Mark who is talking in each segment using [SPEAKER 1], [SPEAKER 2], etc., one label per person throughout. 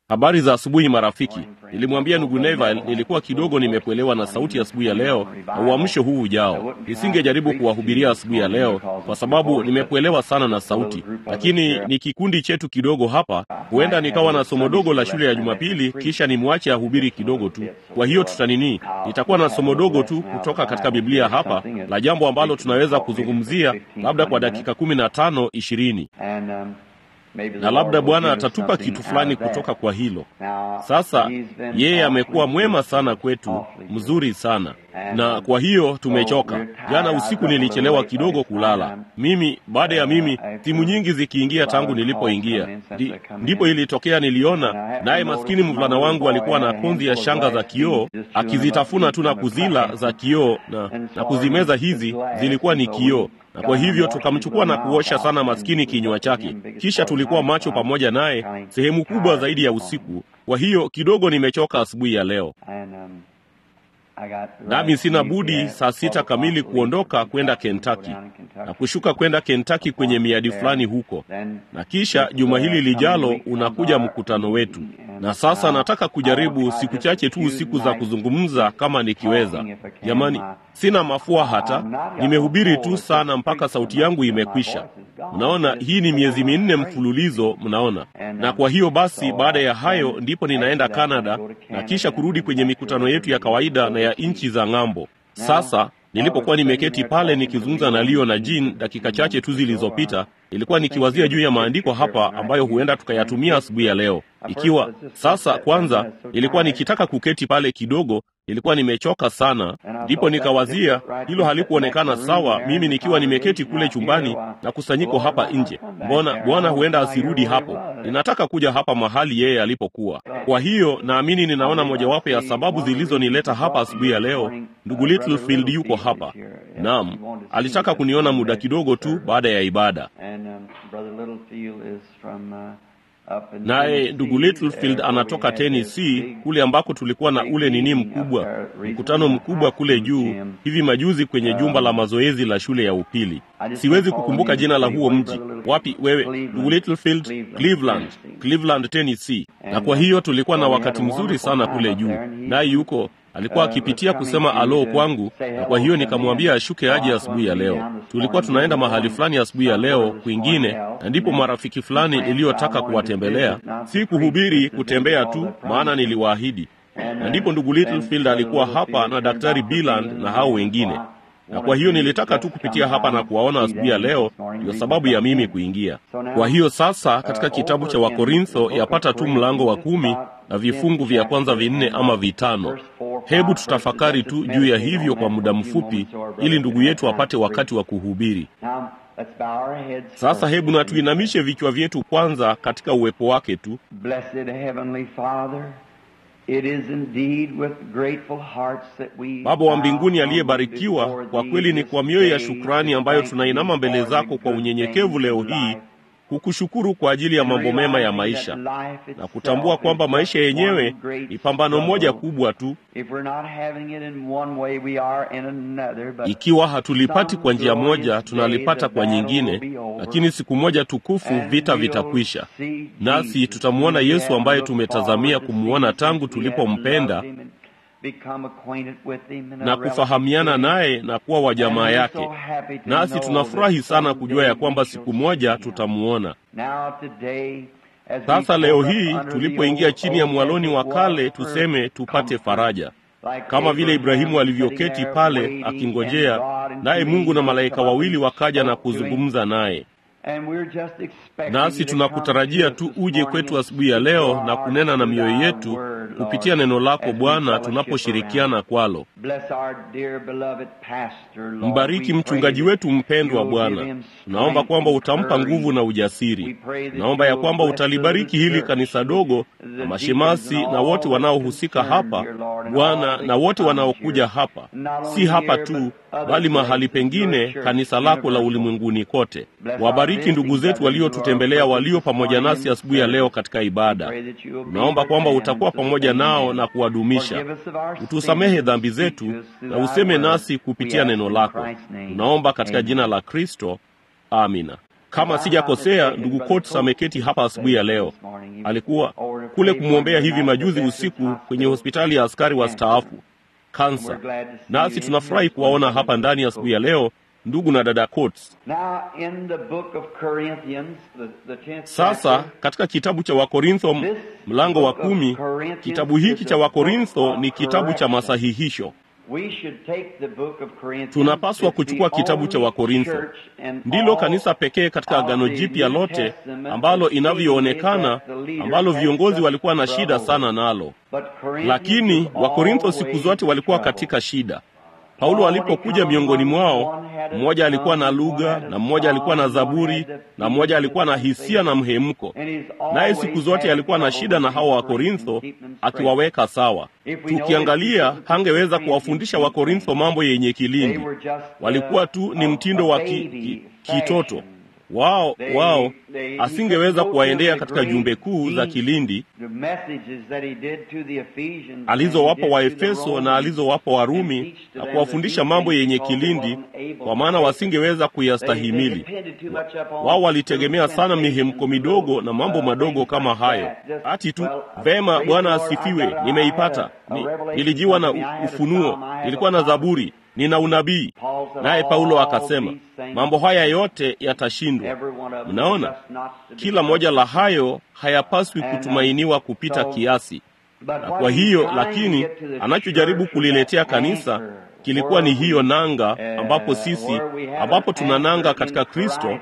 [SPEAKER 1] Habari za asubuhi marafiki. Nilimwambia ndugu Neville nilikuwa kidogo nimekuelewa na sauti ya asubuhi ya leo na uamsho huu ujao. Nisingejaribu kuwahubiria asubuhi ya leo kwa sababu nimekuelewa sana na sauti, lakini ni kikundi chetu kidogo hapa. Huenda nikawa na somo dogo la shule ya Jumapili, kisha nimwache ahubiri kidogo tu. Kwa hiyo tutanini, nitakuwa na somo dogo tu kutoka katika Biblia hapa la jambo ambalo tunaweza kuzungumzia labda kwa dakika kumi na tano ishirini na labda Bwana atatupa kitu fulani kutoka kwa hilo. Sasa yeye amekuwa mwema sana kwetu, mzuri sana, na kwa hiyo tumechoka. Jana usiku nilichelewa kidogo kulala. Mimi baada ya mimi simu nyingi zikiingia tangu nilipoingia, Di, ndipo ilitokea niliona naye maskini mvulana wangu alikuwa na konzi ya shanga za kioo akizitafuna tu na kuzila za kioo na, na kuzimeza hizi zilikuwa ni kioo na kwa hivyo tukamchukua na kuosha sana maskini kinywa chake. Kisha tulikuwa macho pamoja naye sehemu kubwa zaidi ya usiku. Kwa hiyo kidogo nimechoka asubuhi ya leo, nami sina budi saa sita kamili kuondoka kwenda Kentucky na kushuka kwenda Kentucky kwenye miadi fulani huko, na kisha juma hili lijalo unakuja mkutano wetu. Na sasa nataka kujaribu siku chache tu usiku za kuzungumza kama nikiweza. Jamani, sina mafua hata, nimehubiri tu sana mpaka sauti yangu imekwisha. Mnaona, hii ni miezi minne mfululizo, mnaona. Na kwa hiyo basi, baada ya hayo ndipo ninaenda Canada na kisha kurudi kwenye mikutano yetu ya kawaida na ya nchi za ng'ambo. Sasa nilipokuwa nimeketi pale nikizungumza na Leo na Jean dakika chache tu zilizopita, nilikuwa nikiwazia juu ya maandiko hapa ambayo huenda tukayatumia asubuhi ya leo. Ikiwa sasa, kwanza ilikuwa nikitaka kuketi pale kidogo, nilikuwa nimechoka sana, ndipo nikawazia hilo halikuonekana sawa, mimi nikiwa nimeketi kule chumbani na kusanyiko hapa nje. Mbona Bwana huenda asirudi hapo? Ninataka kuja hapa mahali yeye alipokuwa. Kwa hiyo naamini ninaona mojawapo ya sababu zilizonileta hapa asubuhi ya leo. Ndugu Littlefield yuko hapa. Naam, alitaka kuniona muda kidogo tu baada ya ibada naye ndugu Littlefield anatoka Tennessee kule ambako tulikuwa na ule nini mkubwa, mkutano mkubwa kule juu hivi majuzi kwenye jumba la mazoezi la shule ya upili. Siwezi kukumbuka jina la huo mji. Wapi wewe, ndugu Littlefield? Cleveland, Cleveland, Tennessee. Na kwa hiyo tulikuwa na wakati mzuri sana kule juu, naye yuko alikuwa akipitia kusema alo kwangu, na kwa hiyo nikamwambia ashuke aje asubuhi ya leo. Tulikuwa tunaenda mahali fulani asubuhi ya leo kwingine, na ndipo marafiki fulani niliyotaka kuwatembelea, si kuhubiri, kutembea tu, maana niliwaahidi. Na ndipo ndugu Littlefield alikuwa hapa na daktari Biland na hao wengine, na kwa hiyo nilitaka tu kupitia hapa na kuwaona asubuhi ya leo, ndiyo sababu ya mimi kuingia. Kwa hiyo sasa, katika kitabu cha Wakorintho yapata tu mlango wa kumi na vifungu vya kwanza vinne ama vitano. Hebu tutafakari tu juu ya hivyo kwa muda mfupi, ili ndugu yetu apate wakati wa kuhubiri. Sasa hebu na tuinamishe vichwa vyetu kwanza katika uwepo wake tu. Baba wa mbinguni aliyebarikiwa, kwa kweli ni kwa mioyo ya shukrani ambayo tunainama mbele zako kwa unyenyekevu leo hii kukushukuru kwa ajili ya mambo mema ya maisha na kutambua kwamba maisha yenyewe ni pambano moja kubwa tu. Ikiwa hatulipati kwa njia moja, tunalipata kwa nyingine, lakini siku moja tukufu vita vitakwisha, nasi tutamwona Yesu ambaye tumetazamia kumwona tangu tulipompenda na kufahamiana naye na kuwa wa jamaa yake. Nasi tunafurahi sana kujua ya kwamba siku moja tutamuona. Sasa leo hii tulipoingia chini ya mwaloni wa kale, tuseme tupate faraja, kama vile Ibrahimu alivyoketi pale akingojea, naye Mungu na malaika wawili wakaja na kuzungumza naye nasi tunakutarajia tu uje kwetu asubuhi ya leo na kunena na mioyo yetu kupitia neno lako Bwana, tunaposhirikiana kwalo. Mbariki mchungaji wetu mpendwa Bwana, naomba kwamba utampa nguvu na ujasiri. Naomba ya kwamba utalibariki hili kanisa dogo na mashemasi na wote wanaohusika hapa Bwana, na wote wanaokuja hapa, si hapa tu bali mahali pengine, kanisa lako la ulimwenguni kote. Wabariki ndugu zetu waliotutembelea, walio pamoja nasi asubuhi ya leo katika ibada. Tunaomba kwamba utakuwa pamoja nao na kuwadumisha. Utusamehe dhambi zetu na useme nasi kupitia neno lako. Tunaomba katika jina la Kristo, amina. Kama sijakosea, ndugu Coates ameketi hapa asubuhi ya leo. Alikuwa kule kumwombea hivi majuzi usiku kwenye hospitali ya askari wastaafu kansa. Nasi tunafurahi kuwaona hapa ndani asubuhi ya leo ndugu na dada Coates. Sasa katika kitabu cha Wakorintho mlango wa kumi, kitabu hiki cha Wakorintho ni kitabu cha masahihisho. Tunapaswa kuchukua kitabu cha Wakorintho, ndilo kanisa pekee katika Agano Jipya lote ambalo inavyoonekana, ambalo viongozi walikuwa na shida sana nalo. Lakini Wakorintho siku zote walikuwa katika shida. Paulo alipokuja miongoni mwao, mmoja alikuwa na lugha na mmoja alikuwa na zaburi na mmoja alikuwa na hisia na mhemko, naye siku zote alikuwa na shida na hawa Wakorintho, akiwaweka sawa. Tukiangalia, hangeweza kuwafundisha Wakorintho mambo yenye kilindi. Walikuwa tu ni mtindo wa ki, ki, kitoto wao wao asingeweza kuwaendea katika jumbe kuu za kilindi alizowapa Waefeso na alizowapa Warumi na kuwafundisha mambo yenye kilindi, kwa maana wasingeweza kuyastahimili. Wao walitegemea sana mihemko midogo na mambo madogo kama hayo, ati tu vema, Bwana asifiwe, nimeipata ni, nilijiwa na ufunuo, nilikuwa na zaburi nina unabii. Naye Paulo akasema mambo haya yote yatashindwa. Mnaona, kila moja la hayo hayapaswi kutumainiwa kupita kiasi. Na kwa hiyo, lakini anachojaribu kuliletea kanisa kilikuwa ni hiyo nanga, ambapo sisi, ambapo tuna nanga katika Kristo,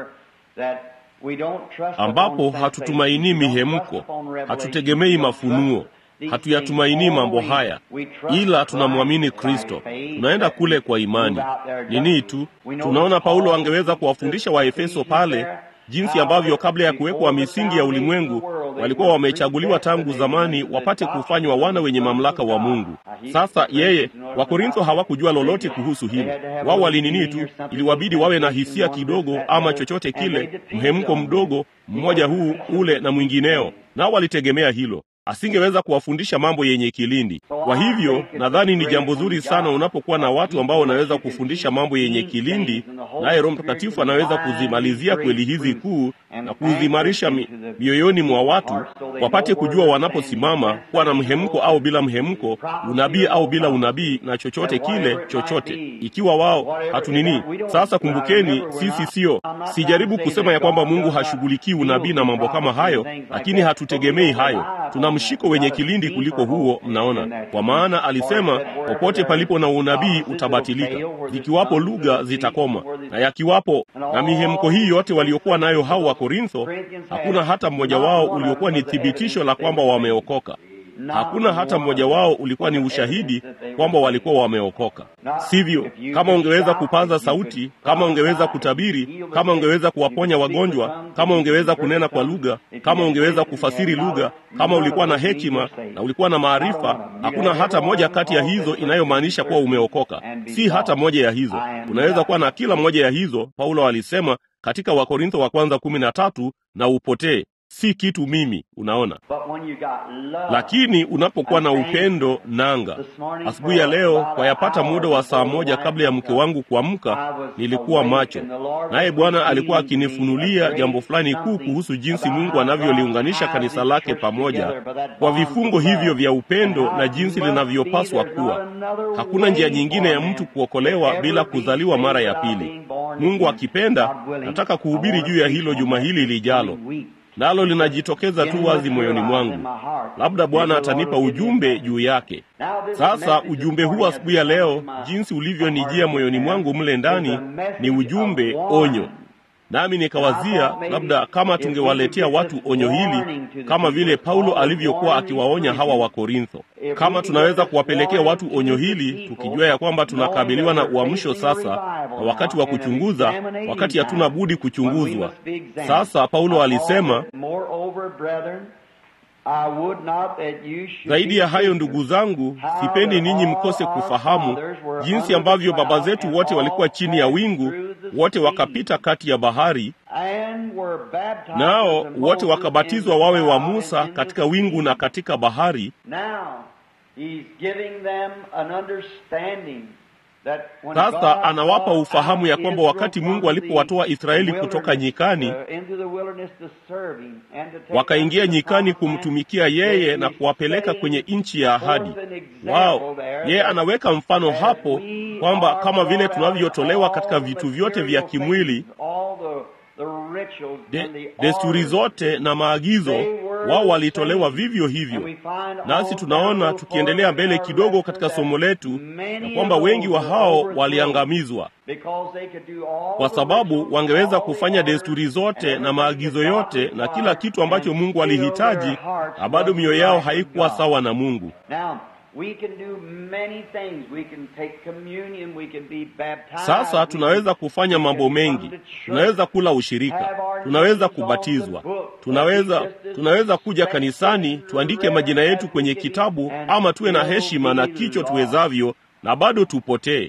[SPEAKER 1] ambapo hatutumainii mihemko, hatutegemei mafunuo hatuyatumainii mambo haya, ila tunamwamini Kristo. Tunaenda kule kwa imani. Nini tu tunaona Paulo angeweza kuwafundisha Waefeso pale jinsi ambavyo kabla ya kuwekwa misingi ya ulimwengu walikuwa wamechaguliwa tangu zamani wapate kufanywa wana wenye mamlaka wa Mungu. Sasa yeye, Wakorintho hawakujua lolote kuhusu hilo. Wao walinini tu, iliwabidi wawe na hisia kidogo ama chochote kile, mhemko mdogo, mmoja huu ule na mwingineo, nao walitegemea hilo asingeweza kuwafundisha mambo yenye kilindi. Kwa hivyo nadhani ni jambo zuri sana unapokuwa na watu ambao wanaweza kufundisha mambo yenye kilindi, naye Roho Mtakatifu anaweza kuzimalizia kweli hizi kuu na kuzimarisha mi, mioyoni mwa watu wapate kujua wanaposimama, kuwa na mhemko au bila mhemko, unabii au bila unabii, na chochote kile chochote, ikiwa wao hatunini. Sasa kumbukeni, sisi sio, sijaribu kusema ya kwamba Mungu hashughulikii unabii na mambo kama hayo, lakini hatutegemei hayo tuna mshiko wenye kilindi kuliko huo. Mnaona, kwa maana alisema popote palipo na unabii utabatilika, zikiwapo lugha zitakoma, na yakiwapo na mihemko hii yote waliokuwa nayo hao wa Korintho, hakuna hata mmoja wao uliokuwa ni thibitisho la kwamba wameokoka. Hakuna hata mmoja wao ulikuwa ni ushahidi kwamba walikuwa wameokoka. Sivyo? Kama ungeweza kupaza sauti, kama ungeweza kutabiri, kama ungeweza kuwaponya wagonjwa, kama ungeweza kunena kwa lugha, kama ungeweza kufasiri lugha, kama ulikuwa na hekima na ulikuwa na maarifa, hakuna hata moja kati ya hizo inayomaanisha kuwa umeokoka. Si hata moja ya hizo. Unaweza kuwa na kila moja ya hizo, Paulo alisema katika Wakorintho wa kwanza kumi na tatu, na upotee si kitu mimi. Unaona, lakini unapokuwa na upendo nanga. Asubuhi ya leo kwa yapata muda wa saa moja kabla ya mke wangu kuamka, nilikuwa macho, naye Bwana alikuwa akinifunulia jambo fulani kuu kuhusu jinsi Mungu anavyoliunganisha kanisa lake pamoja kwa vifungo hivyo vya upendo na jinsi linavyopaswa kuwa. Hakuna njia nyingine ya mtu kuokolewa bila kuzaliwa mara ya pili. Mungu akipenda, nataka kuhubiri juu ya hilo juma hili lijalo nalo linajitokeza tu wazi moyoni mwangu. Labda Bwana atanipa ujumbe juu yake. Sasa ujumbe huu asubuhi ya leo, jinsi ulivyonijia moyoni mwangu mle ndani, ni ujumbe onyo. Nami nikawazia labda kama tungewaletea watu onyo hili kama vile Paulo alivyokuwa akiwaonya hawa wa Korintho, kama tunaweza kuwapelekea watu onyo hili tukijua ya kwamba tunakabiliwa na uamsho sasa na wakati wa kuchunguza, wakati hatuna budi kuchunguzwa. Sasa Paulo alisema zaidi ya hayo, ndugu zangu, sipendi ninyi mkose kufahamu jinsi ambavyo baba zetu wote walikuwa chini ya wingu, wote wakapita kati ya bahari, nao wote wakabatizwa wawe wa Musa katika wingu na katika bahari. Sasa anawapa ufahamu ya kwamba wakati Mungu alipowatoa Israeli kutoka nyikani, wakaingia nyikani kumtumikia yeye na kuwapeleka kwenye nchi ya ahadi wao. Yeye anaweka mfano hapo kwamba kama vile tunavyotolewa katika vitu vyote vya kimwili De, desturi zote na maagizo wao walitolewa vivyo hivyo. Nasi tunaona tukiendelea mbele kidogo katika somo letu ya kwamba wengi wa hao waliangamizwa kwa sababu wangeweza kufanya desturi zote na maagizo yote na kila kitu ambacho Mungu alihitaji, na bado mioyo yao haikuwa sawa na Mungu. Sasa tunaweza kufanya mambo mengi. Tunaweza kula ushirika, tunaweza kubatizwa, tunaweza tunaweza kuja kanisani, tuandike majina yetu kwenye kitabu, ama tuwe na heshima na kicho tuwezavyo, na bado tupotee.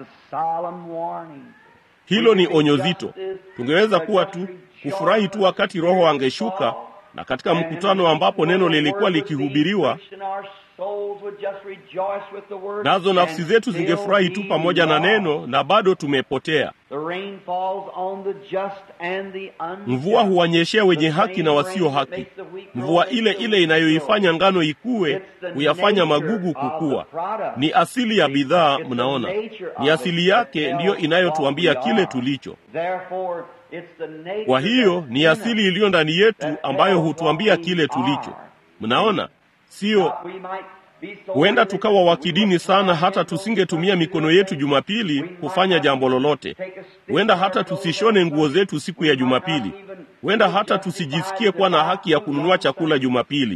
[SPEAKER 1] Hilo ni onyo zito. Tungeweza kuwa tu kufurahi tu wakati Roho angeshuka na katika mkutano ambapo neno lilikuwa likihubiriwa nazo nafsi zetu zingefurahi tu pamoja na neno, na bado tumepotea. Mvua huwanyeshea wenye haki na wasio haki. Mvua ile ile inayoifanya ngano ikue huyafanya magugu kukua. Ni asili ya bidhaa, mnaona, ni asili yake ndiyo inayotuambia kile tulicho. Kwa hiyo ni asili iliyo ndani yetu ambayo hutuambia kile tulicho. Mnaona, Sio, huenda tukawa wa kidini sana hata tusingetumia mikono yetu Jumapili kufanya jambo lolote. Huenda hata tusishone nguo zetu siku ya Jumapili. Huenda hata tusijisikie kuwa na haki ya kununua chakula Jumapili.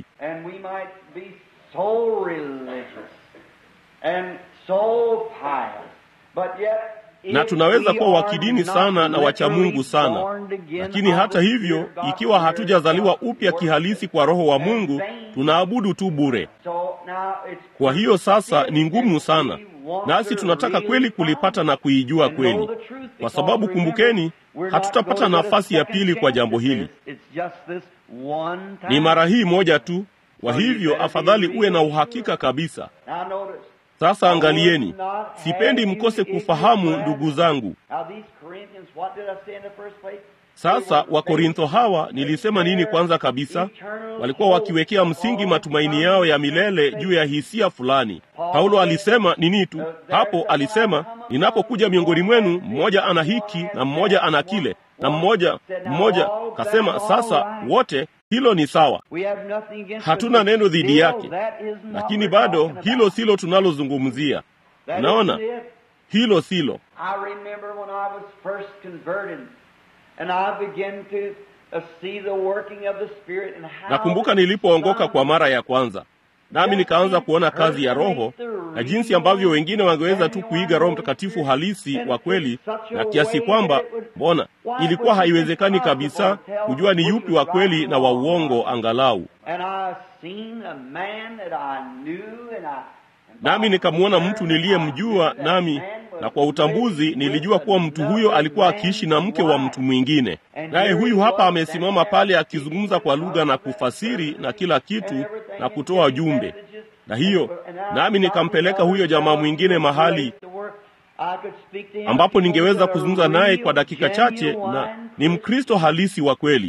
[SPEAKER 1] Na tunaweza kuwa wa kidini sana na wacha Mungu sana, lakini hata hivyo, ikiwa hatujazaliwa upya kihalisi kwa Roho wa Mungu, tunaabudu tu bure. Kwa hiyo sasa ni ngumu sana, nasi tunataka kweli kulipata na kuijua kweli, kwa sababu kumbukeni, hatutapata nafasi ya pili kwa jambo hili. Ni mara hii moja tu. Kwa hivyo afadhali uwe na uhakika kabisa. Sasa angalieni, sipendi mkose kufahamu, ndugu zangu. Sasa Wakorintho hawa, nilisema nini kwanza kabisa? Walikuwa wakiwekea msingi matumaini yao ya milele juu ya hisia fulani. Paulo alisema nini tu hapo? Alisema, ninapokuja miongoni mwenu, mmoja ana hiki na mmoja ana kile na mmoja mmoja kasema, sasa wote hilo ni sawa, hatuna neno dhidi yake, lakini bado hilo silo tunalozungumzia. Unaona, hilo silo. Nakumbuka nilipoongoka kwa mara ya kwanza, nami nikaanza kuona kazi ya Roho na jinsi ambavyo wengine wangeweza tu kuiga Roho Mtakatifu halisi wa kweli, na kiasi kwamba mbona ilikuwa haiwezekani kabisa kujua ni yupi wa kweli na wa uongo angalau. Nami nikamwona mtu niliyemjua, nami na kwa utambuzi nilijua kuwa mtu huyo alikuwa akiishi na mke wa mtu mwingine, naye huyu hapa amesimama pale akizungumza kwa lugha na kufasiri na kila kitu na kutoa jumbe. Na hiyo nami nikampeleka huyo jamaa mwingine mahali ambapo ningeweza kuzungumza naye kwa dakika chache, na ni Mkristo halisi wa kweli.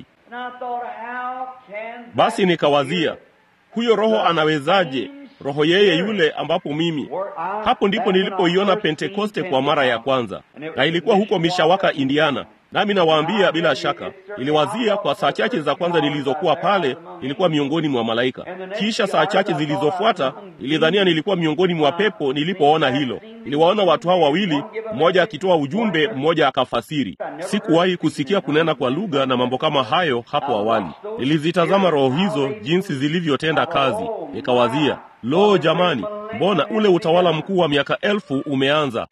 [SPEAKER 1] Basi nikawazia, huyo roho anawezaje roho yeye yule ambapo mimi hapo ndipo nilipoiona Pentekoste kwa mara ya kwanza, na ilikuwa huko Mishawaka, Indiana. Nami nawaambia bila shaka, niliwazia kwa saa chache za kwanza nilizokuwa pale, nilikuwa miongoni mwa malaika. Kisha saa chache zilizofuata, nilidhania nilikuwa miongoni mwa pepo. Nilipoona hilo, niliwaona watu hao wawili, mmoja akitoa ujumbe, mmoja akafasiri. Sikuwahi kusikia kunena kwa lugha na mambo kama hayo hapo awali. Nilizitazama roho hizo jinsi zilivyotenda kazi, nikawazia Lo, jamani, mbona ule utawala mkuu wa miaka elfu umeanza?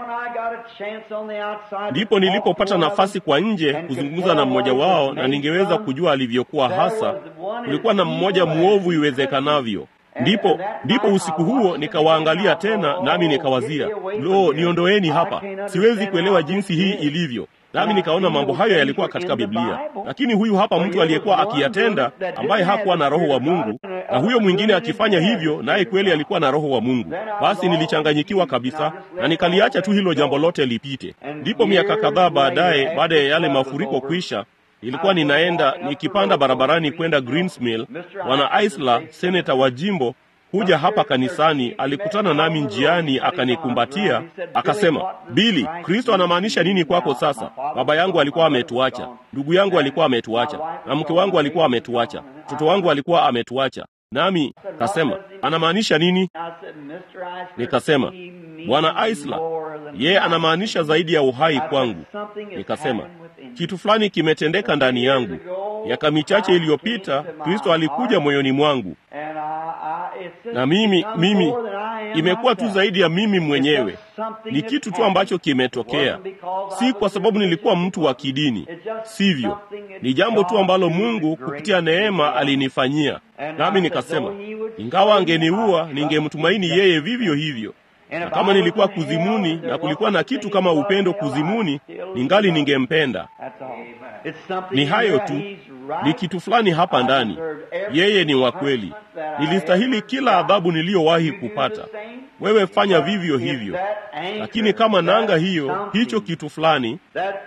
[SPEAKER 1] Ndipo nilipopata nafasi kwa nje kuzungumza na mmoja wao, na ningeweza kujua alivyokuwa hasa. Kulikuwa na mmoja mwovu iwezekanavyo. Ndipo ndipo usiku huo nikawaangalia tena, nami nikawazia, lo, niondoeni hapa, siwezi kuelewa jinsi hii ilivyo. Nami nikaona mambo hayo yalikuwa katika Biblia, lakini huyu hapa mtu aliyekuwa akiyatenda, ambaye hakuwa na Roho wa Mungu, na huyo mwingine akifanya hivyo, naye kweli alikuwa na roho wa Mungu. Basi nilichanganyikiwa kabisa na nikaliacha tu hilo jambo lote lipite. Ndipo miaka kadhaa baadaye, baada ya yale mafuriko kwisha, nilikuwa ninaenda nikipanda barabarani kwenda Greensmill. Bwana Isla, seneta wa jimbo kuja hapa kanisani, alikutana nami njiani, akanikumbatia akasema, Bili, Kristo anamaanisha nini kwako sasa? Baba yangu alikuwa ametuacha, ndugu yangu alikuwa ametuacha, na mke wangu alikuwa ametuacha, mtoto wangu alikuwa ametuacha. Nami kasema anamaanisha nini? Nikasema Bwana Isla, yeye anamaanisha zaidi ya uhai kwangu. Nikasema kitu fulani kimetendeka ndani yangu. Miaka michache iliyopita Kristo alikuja moyoni mwangu, na mimi mimi imekuwa tu zaidi ya mimi mwenyewe. Ni kitu tu ambacho kimetokea, si kwa sababu nilikuwa mtu wa kidini, sivyo. Ni jambo tu ambalo Mungu kupitia neema alinifanyia, nami nikasema, ingawa angeniua ningemtumaini yeye vivyo hivyo na kama nilikuwa kuzimuni na kulikuwa na kitu kama upendo kuzimuni, ningali ningempenda. Ni hayo tu, ni kitu fulani hapa ndani. Yeye ni wa kweli. Nilistahili kila adhabu niliyowahi kupata. Wewe fanya vivyo hivyo, lakini kama nanga hiyo, hicho kitu fulani,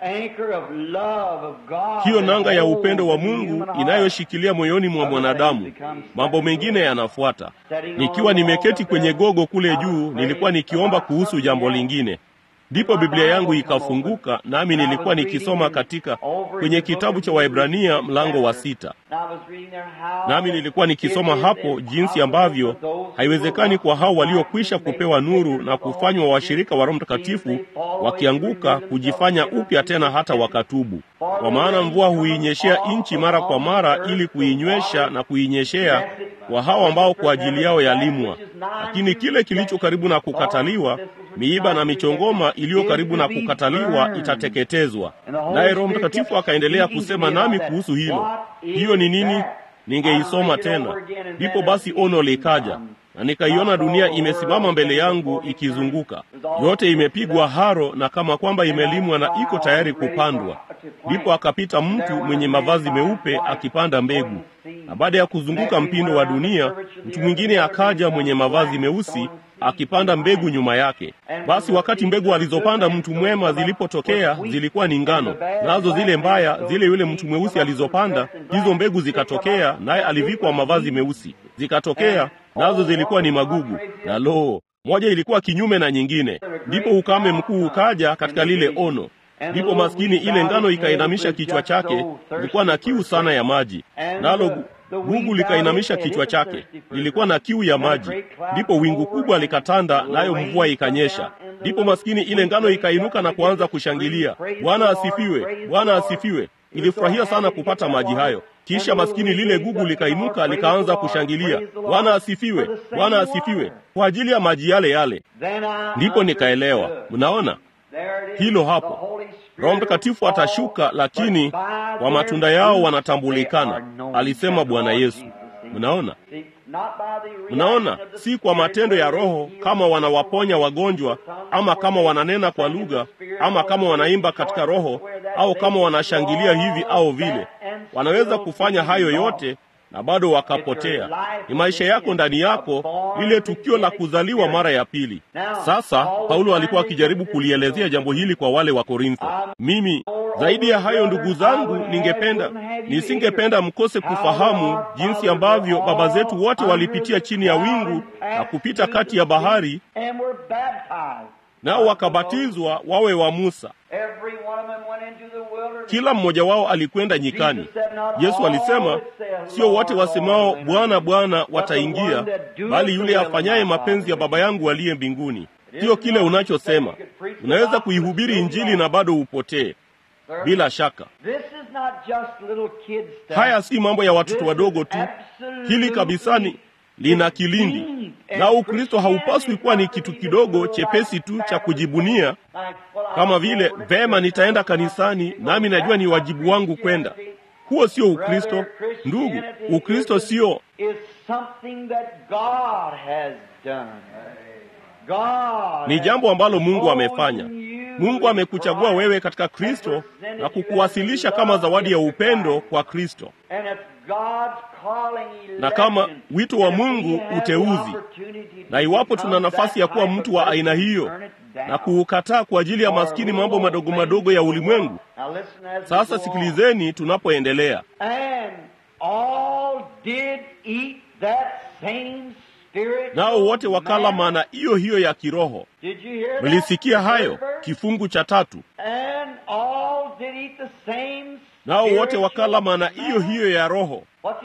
[SPEAKER 1] hiyo nanga ya upendo wa Mungu inayoshikilia moyoni mwa mwanadamu, mambo mengine yanafuata. Nikiwa nimeketi kwenye gogo kule juu, nilikuwa nikiomba kuhusu jambo lingine. Ndipo Biblia yangu ikafunguka, nami nilikuwa nikisoma katika kwenye kitabu cha Waebrania mlango wa sita. Nami nilikuwa nikisoma hapo jinsi ambavyo haiwezekani kwa hao waliokwisha kupewa nuru na kufanywa washirika wa Roho Mtakatifu wakianguka kujifanya upya tena hata wakatubu. Kwa maana mvua huinyeshea nchi mara kwa mara ili kuinywesha na kuinyeshea kwa hao ambao kwa ajili yao yalimwa. Lakini kile kilicho karibu na kukataliwa, miiba na michongoma iliyo karibu na kukataliwa itateketezwa. Naye Roho Mtakatifu akaendelea kusema nami kuhusu hilo. Hiyo ni nini? Ningeisoma tena. Ndipo basi ono likaja na nikaiona dunia imesimama mbele yangu ikizunguka, yote imepigwa haro na kama kwamba imelimwa na iko tayari kupandwa. Ndipo akapita mtu mwenye mavazi meupe akipanda mbegu, na baada ya kuzunguka mpindo wa dunia, mtu mwingine akaja mwenye mavazi meusi akipanda mbegu nyuma yake. Basi wakati mbegu alizopanda mtu mwema zilipotokea, zilikuwa ni ngano, nazo zile mbaya, zile yule mtu mweusi alizopanda, hizo mbegu zikatokea, naye alivikwa mavazi meusi, zikatokea nazo zilikuwa ni magugu, na loo, moja ilikuwa kinyume na nyingine. Ndipo ukame mkuu ukaja katika lile ono. Ndipo maskini ile ngano ikainamisha kichwa chake, ilikuwa na kiu sana ya maji, nalo gugu likainamisha kichwa chake, lilikuwa na kiu ya maji. Ndipo wingu kubwa likatanda, nayo mvua ikanyesha. Ndipo maskini ile ngano ikainuka na kuanza kushangilia, Bwana asifiwe, Bwana asifiwe. Ilifurahia sana kupata maji hayo. Kisha maskini lile gugu likainuka likaanza kushangilia, Bwana asifiwe, Bwana asifiwe, kwa ajili ya maji yale yale. Ndipo nikaelewa, mnaona hilo hapo. Roho Mtakatifu atashuka, lakini kwa matunda yao wanatambulikana, alisema Bwana Yesu. Mnaona, mnaona, si kwa matendo ya Roho, kama wanawaponya wagonjwa, ama kama wananena kwa lugha, ama kama wanaimba katika Roho, au kama wanashangilia hivi au vile. Wanaweza kufanya hayo yote na bado wakapotea. Ni maisha yako ndani yako, lile tukio la kuzaliwa mara ya pili. Sasa Paulo alikuwa akijaribu kulielezea jambo hili kwa wale wa Korintho. Mimi zaidi ya hayo, ndugu zangu, ningependa nisingependa mkose kufahamu jinsi ambavyo baba zetu wote walipitia chini ya wingu na kupita kati ya bahari, nao wakabatizwa wawe wa Musa. Kila mmoja wao alikwenda nyikani. Yesu alisema, sio wote wasemao Bwana, Bwana wataingia, bali yule afanyaye mapenzi ya Baba yangu aliye mbinguni. Sio kile unachosema. Unaweza kuihubiri Injili na bado upotee. Bila shaka, haya si mambo ya watoto wadogo tu. Hili kabisani lina kilindi, na Ukristo haupaswi kuwa ni kitu kidogo chepesi tu cha kujibunia, kama vile vema, nitaenda kanisani nami najua ni wajibu wangu kwenda. Huo sio Ukristo, ndugu. Ukristo sio ni jambo ambalo Mungu amefanya. Mungu amekuchagua wewe katika Kristo na kukuwasilisha kama zawadi ya upendo kwa Kristo. na kama wito wa Mungu uteuzi, na iwapo tuna nafasi ya kuwa mtu wa aina hiyo na kuukataa kwa ajili ya maskini mambo madogo madogo ya ulimwengu. Sasa sikilizeni tunapoendelea. Nao wote wakala maana hiyo hiyo ya kiroho. Mlisikia hayo? Kifungu cha tatu. Nao wote wakala maana hiyo hiyo ya roho.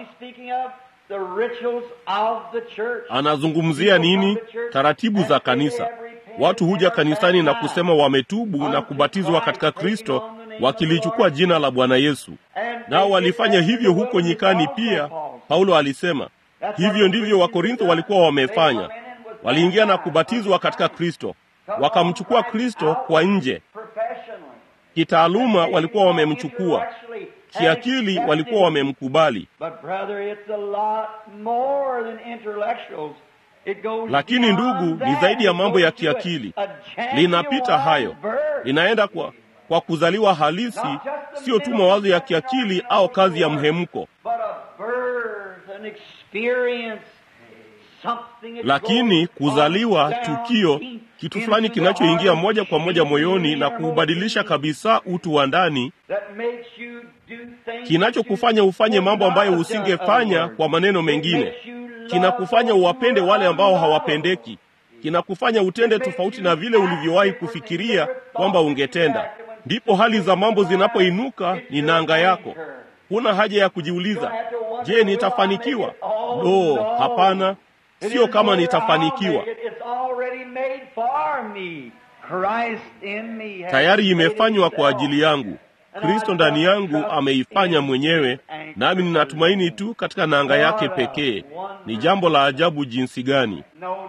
[SPEAKER 1] Anazungumzia nini? Taratibu za kanisa. Watu huja kanisani na kusema wametubu na kubatizwa katika Kristo, wakilichukua jina la Bwana Yesu. Nao walifanya hivyo huko nyikani pia. Paulo alisema hivyo ndivyo Wakorintho walikuwa wamefanya. Waliingia na kubatizwa katika Kristo, wakamchukua Kristo kwa nje. Kitaaluma walikuwa wamemchukua, kiakili walikuwa wamemkubali. Lakini ndugu, ni zaidi ya mambo ya kiakili, linapita hayo, linaenda kwa, kwa kuzaliwa halisi, sio tu mawazo ya kiakili au kazi ya mhemko, lakini kuzaliwa, tukio, kitu fulani kinachoingia moja kwa moja moyoni na kuubadilisha kabisa utu wa ndani, kinachokufanya ufanye mambo ambayo usingefanya. Kwa maneno mengine, kinakufanya uwapende wale ambao hawapendeki, kinakufanya utende tofauti na vile ulivyowahi kufikiria kwamba ungetenda. Ndipo hali za mambo zinapoinuka, ni nanga yako. Huna haja ya kujiuliza, je, nitafanikiwa? Lo, hapana, sio kama nitafanikiwa. Tayari imefanywa kwa ajili yangu. Kristo ndani yangu ameifanya mwenyewe, nami ninatumaini tu katika nanga yake pekee. Ni jambo la ajabu jinsi gani!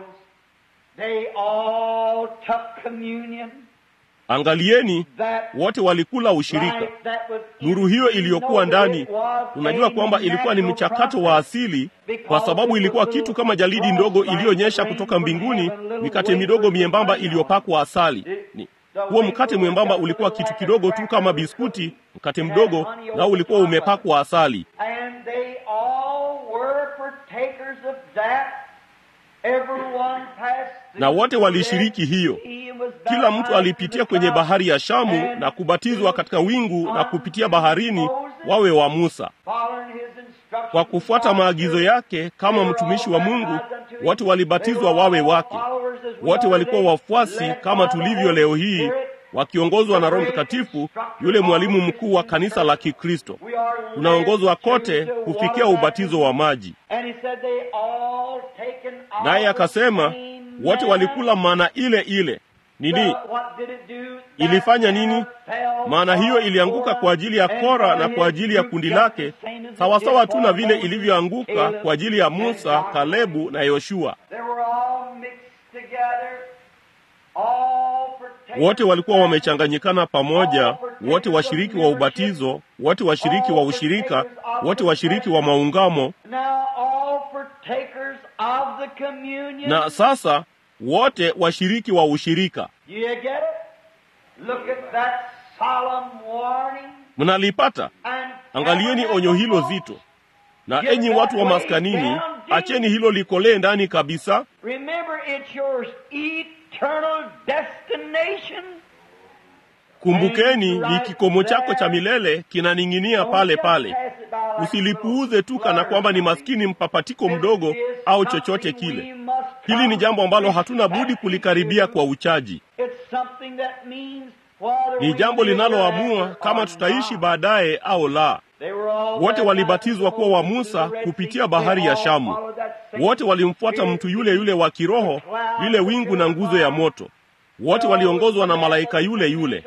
[SPEAKER 1] Angalieni, wote walikula ushirika. Nuru hiyo iliyokuwa ndani, unajua kwamba ilikuwa ni mchakato wa asili, kwa sababu ilikuwa kitu kama jalidi ndogo iliyonyesha kutoka mbinguni, mikate midogo miembamba iliyopakwa asali. Ni huo mkate mwembamba ulikuwa kitu kidogo tu kama biskuti, mkate mdogo, nao ulikuwa umepakwa asali. Na wote walishiriki hiyo. Kila mtu alipitia kwenye bahari ya Shamu na kubatizwa katika wingu na kupitia baharini, wawe wa Musa. Kwa kufuata maagizo yake kama mtumishi wa Mungu, wote walibatizwa wawe wake. Wote walikuwa wafuasi kama tulivyo leo hii, wakiongozwa na Roho Mtakatifu, yule mwalimu mkuu wa kanisa la Kikristo. Tunaongozwa kote kufikia ubatizo wa maji. Naye akasema wote walikula mana ile ile. Nini ilifanya nini? Maana hiyo ilianguka kwa ajili ya Kora na kwa ajili ya kundi lake, sawasawa tu na vile ilivyoanguka kwa ajili ya Musa, Kalebu na Yoshua. Wote walikuwa wamechanganyikana pamoja, wote washiriki wa ubatizo, wote washiriki wa ushirika, wote washiriki wa maungamo. Na sasa wote washiriki wa ushirika. Mnalipata? Angalieni onyo hilo zito. Na enyi watu wa maskanini, acheni hilo likolee ndani kabisa. Kumbukeni, ni kikomo chako cha milele kinaning'inia pale pale. Usilipuuze tu kana kwamba ni maskini mpapatiko mdogo au chochote kile. Hili ni jambo ambalo hatuna budi kulikaribia kwa uchaji. Ni jambo linaloamua kama tutaishi baadaye au la. Wote walibatizwa kuwa wa Musa kupitia bahari ya Shamu. Wote walimfuata mtu yule yule wa kiroho, lile wingu na nguzo ya moto. Wote waliongozwa na malaika yule yule.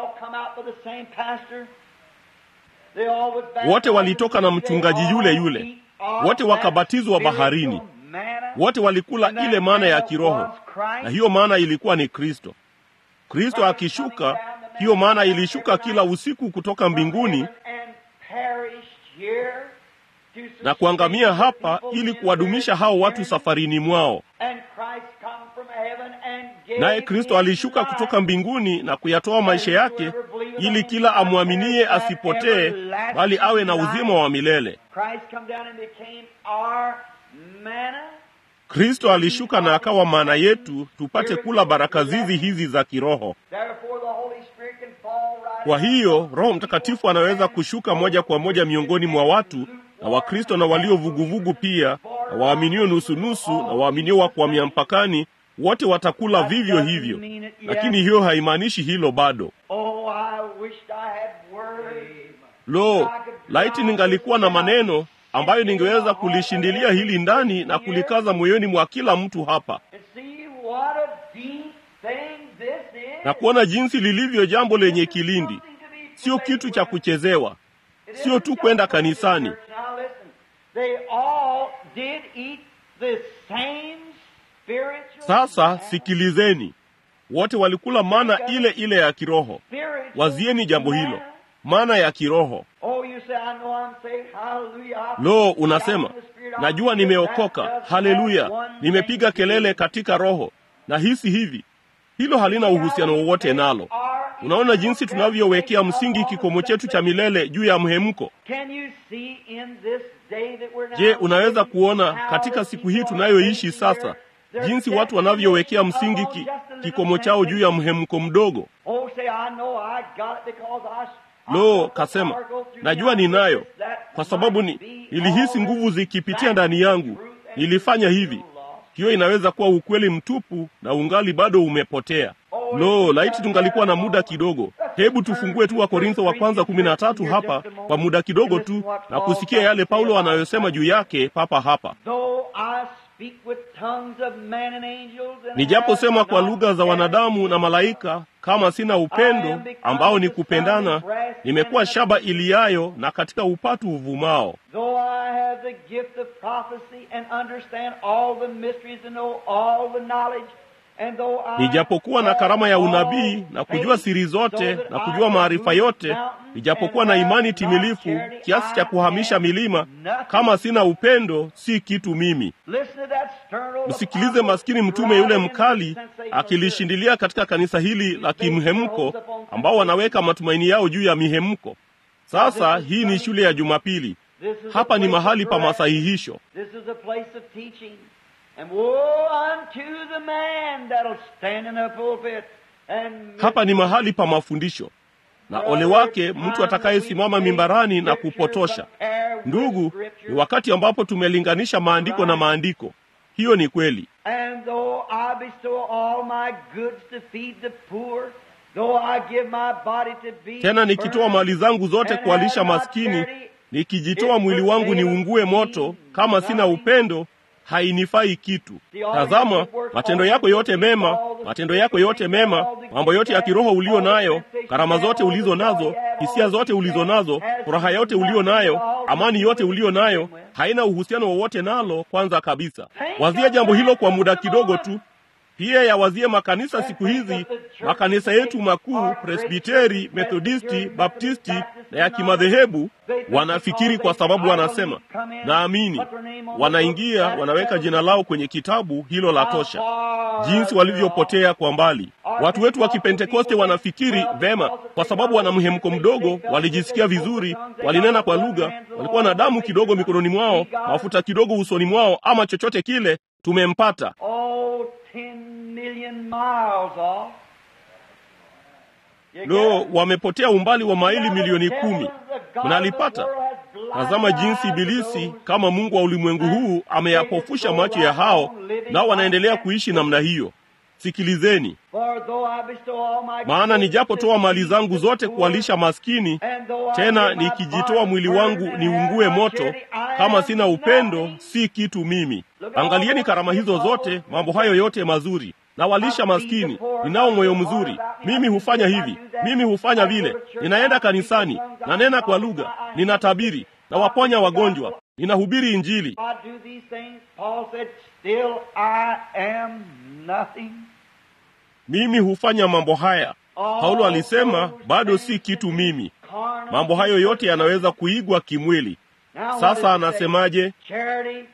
[SPEAKER 1] Wote walitoka na mchungaji yule yule. Wote wakabatizwa baharini. Wote walikula ile mana ya kiroho, na hiyo mana ilikuwa ni Kristo. Kristo akishuka, hiyo mana ilishuka kila usiku kutoka mbinguni na kuangamia hapa ili kuwadumisha hao watu safarini mwao. Naye Kristo alishuka kutoka mbinguni na kuyatoa maisha yake ili kila amwaminie asipotee, bali awe na uzima wa milele. Kristo alishuka na akawa maana yetu, tupate kula baraka zizi hizi za kiroho. Kwa hiyo Roho Mtakatifu anaweza kushuka moja kwa moja miongoni mwa watu na Wakristo na walio vuguvugu pia, na waaminio nusunusu na waaminio wa kuhamia mpakani, wote watakula vivyo hivyo. Lakini hiyo haimaanishi hilo bado. Lo, laiti ningalikuwa na maneno ambayo ningeweza kulishindilia hili ndani na kulikaza moyoni mwa kila mtu hapa na kuona jinsi lilivyo jambo lenye kilindi, sio kitu cha kuchezewa, sio tu kwenda kanisani. Sasa sikilizeni, wote walikula mana ile ile ya kiroho. Wazieni jambo hilo, mana ya kiroho. Lo, unasema najua nimeokoka, haleluya, nimepiga kelele katika roho na hisi hivi. Hilo halina uhusiano wowote nalo. Unaona jinsi tunavyowekea msingi kikomo chetu cha milele juu ya mhemko. Je, unaweza kuona katika siku hii tunayoishi sasa jinsi watu wanavyowekea msingi ki, kikomo chao juu ya mhemko mdogo? Lo, kasema najua ninayo, kwa sababu ni nilihisi nguvu zikipitia ndani yangu, nilifanya hivi. Hiyo inaweza kuwa ukweli mtupu na ungali bado umepotea. Lo, laiti tungalikuwa na muda kidogo. Hebu tufungue tu Wakorintho wa kwanza kumi na tatu hapa kwa muda kidogo tu na kusikia yale Paulo anayosema juu yake papa hapa. Nijaposema kwa lugha za wanadamu na malaika, kama sina upendo ambao ni kupendana, nimekuwa shaba iliayo na katika upatu uvumao. Nijapokuwa na karama ya unabii na kujua siri zote na kujua maarifa yote, nijapokuwa na imani timilifu kiasi cha kuhamisha milima, kama sina upendo, si kitu mimi. Msikilize maskini mtume yule mkali akilishindilia katika kanisa hili la kimhemko, ambao wanaweka matumaini yao juu ya mihemko. Sasa hii ni shule ya Jumapili. Hapa ni mahali pa masahihisho. Hapa ni mahali pa mafundisho, na ole wake mtu atakayesimama mimbarani na kupotosha. Ndugu, ni wakati ambapo tumelinganisha maandiko na maandiko. Hiyo ni kweli. Tena nikitoa mali zangu zote kuwalisha maskini, nikijitoa mwili wangu niungue moto, kama sina upendo hainifai kitu. Tazama matendo yako yote mema, matendo yako yote mema, mambo yote ya kiroho ulio nayo, karama zote ulizo nazo, hisia zote ulizo nazo, furaha yote ulio nayo, amani yote ulio nayo, haina uhusiano wowote nalo. Kwanza kabisa, wazia jambo hilo kwa muda kidogo tu. Pia yawazie makanisa siku hizi, makanisa yetu makuu, Presbiteri, Methodisti, Baptisti na ya kimadhehebu. Wanafikiri kwa sababu wanasema naamini, wanaingia wanaweka jina lao kwenye kitabu, hilo la tosha. Jinsi walivyopotea kwa mbali. Watu wetu wa Kipentekoste wanafikiri vema, kwa sababu wana mhemko mdogo, walijisikia vizuri, walinena kwa lugha, walikuwa na damu kidogo mikononi mwao, mafuta kidogo usoni mwao, ama chochote kile, tumempata. Lo, wamepotea umbali wa maili milioni kumi. Mnalipata? Tazama jinsi Ibilisi kama mungu wa ulimwengu huu ameyapofusha macho ya hao, nao wanaendelea kuishi namna hiyo. Sikilizeni, maana nijapotoa mali zangu zote kuwalisha maskini, tena nikijitoa mwili wangu niungue moto, kama sina upendo, si kitu mimi. Angalieni karama hizo zote, mambo hayo yote mazuri nawalisha maskini, ninao moyo mzuri, mimi hufanya hivi, mimi hufanya vile, ninaenda kanisani, nanena kwa lugha, ninatabiri, nawaponya wagonjwa, ninahubiri Injili. Mimi hufanya mambo haya. Paulo alisema bado si kitu mimi. Mambo hayo yote yanaweza kuigwa kimwili. Sasa anasemaje?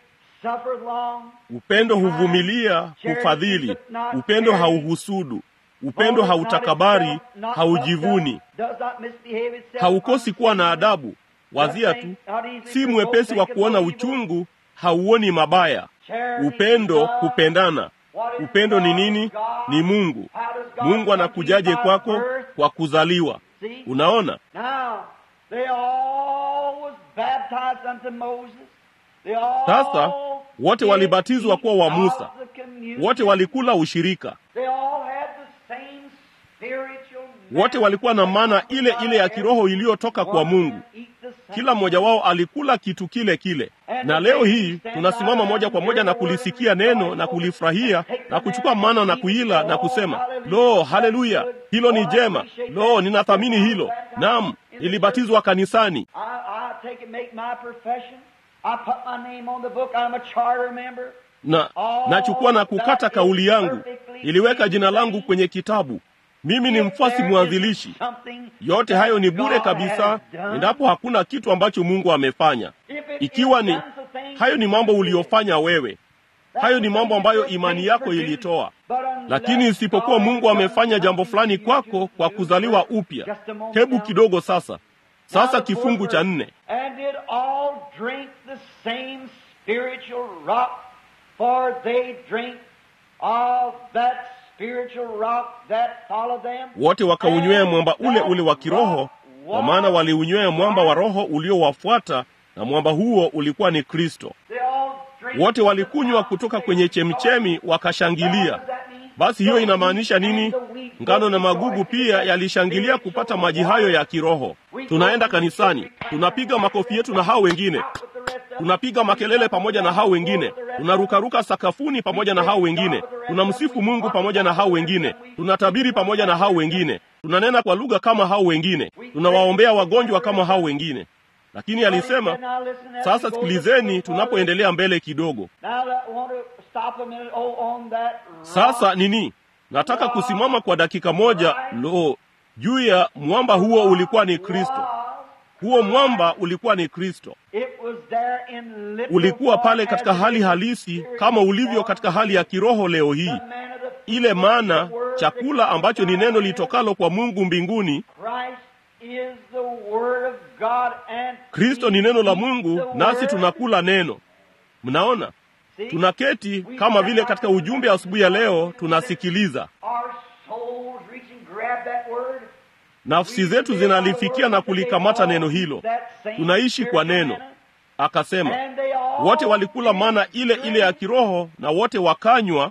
[SPEAKER 1] Upendo huvumilia, hufadhili. Upendo hauhusudu. Upendo hautakabari, haujivuni, haukosi kuwa na adabu. Wazia tu, si mwepesi wa kuona uchungu, hauoni mabaya. Upendo, kupendana. Upendo ni nini? Ni Mungu. Mungu anakujaje kwako? Kwa kuzaliwa. Unaona? Sasa wote walibatizwa kuwa wa Musa, wote walikula ushirika, wote walikuwa na mana ile ile ya kiroho iliyotoka kwa Mungu. Kila mmoja wao alikula kitu kile kile, na leo hii tunasimama moja kwa moja na kulisikia neno na kulifurahia na kuchukua mana na kuila na kusema, lo, haleluya, hilo ni jema, lo, ninathamini hilo. Naam, nilibatizwa kanisani na nachukua na kukata kauli yangu, niliweka jina langu kwenye kitabu. Mimi ni mfuasi mwanzilishi. Yote hayo ni bure kabisa, endapo hakuna kitu ambacho Mungu amefanya. Ikiwa ni hayo, ni mambo uliyofanya wewe, hayo ni mambo ambayo imani yako ilitoa. Lakini isipokuwa Mungu amefanya jambo fulani kwako kwa kuzaliwa upya. Hebu kidogo sasa, sasa kifungu cha nne wote wakaunywea mwamba ule ule wa kiroho, kwa maana waliunywea mwamba wa roho uliowafuata, na mwamba huo ulikuwa ni Kristo. Wote walikunywa kutoka kwenye chemchemi, wakashangilia. Basi hiyo inamaanisha nini? Ngano na magugu pia yalishangilia kupata maji hayo ya kiroho. Tunaenda kanisani, tunapiga makofi yetu na hao wengine tunapiga makelele pamoja na hao wengine, tunarukaruka sakafuni pamoja na hao wengine, tunamsifu Mungu pamoja na hao wengine, tunatabiri pamoja na hao wengine, tunanena kwa lugha kama hao wengine, tunawaombea wagonjwa kama hao wengine. Lakini alisema, sasa sikilizeni, tunapoendelea mbele kidogo. Sasa nini? Nataka kusimama kwa dakika moja. Lo, juu ya mwamba huo ulikuwa ni Kristo. Huo mwamba ulikuwa ni Kristo. Ulikuwa pale katika hali halisi kama ulivyo katika hali ya kiroho leo hii. Ile mana, chakula ambacho ni neno litokalo kwa Mungu mbinguni. Kristo ni neno la Mungu, nasi tunakula neno. Mnaona, tunaketi kama vile katika ujumbe asubuhi ya leo tunasikiliza nafsi zetu zinalifikia na kulikamata neno hilo. Tunaishi kwa neno. Akasema wote walikula mana ile ile ya kiroho, na wote wakanywa,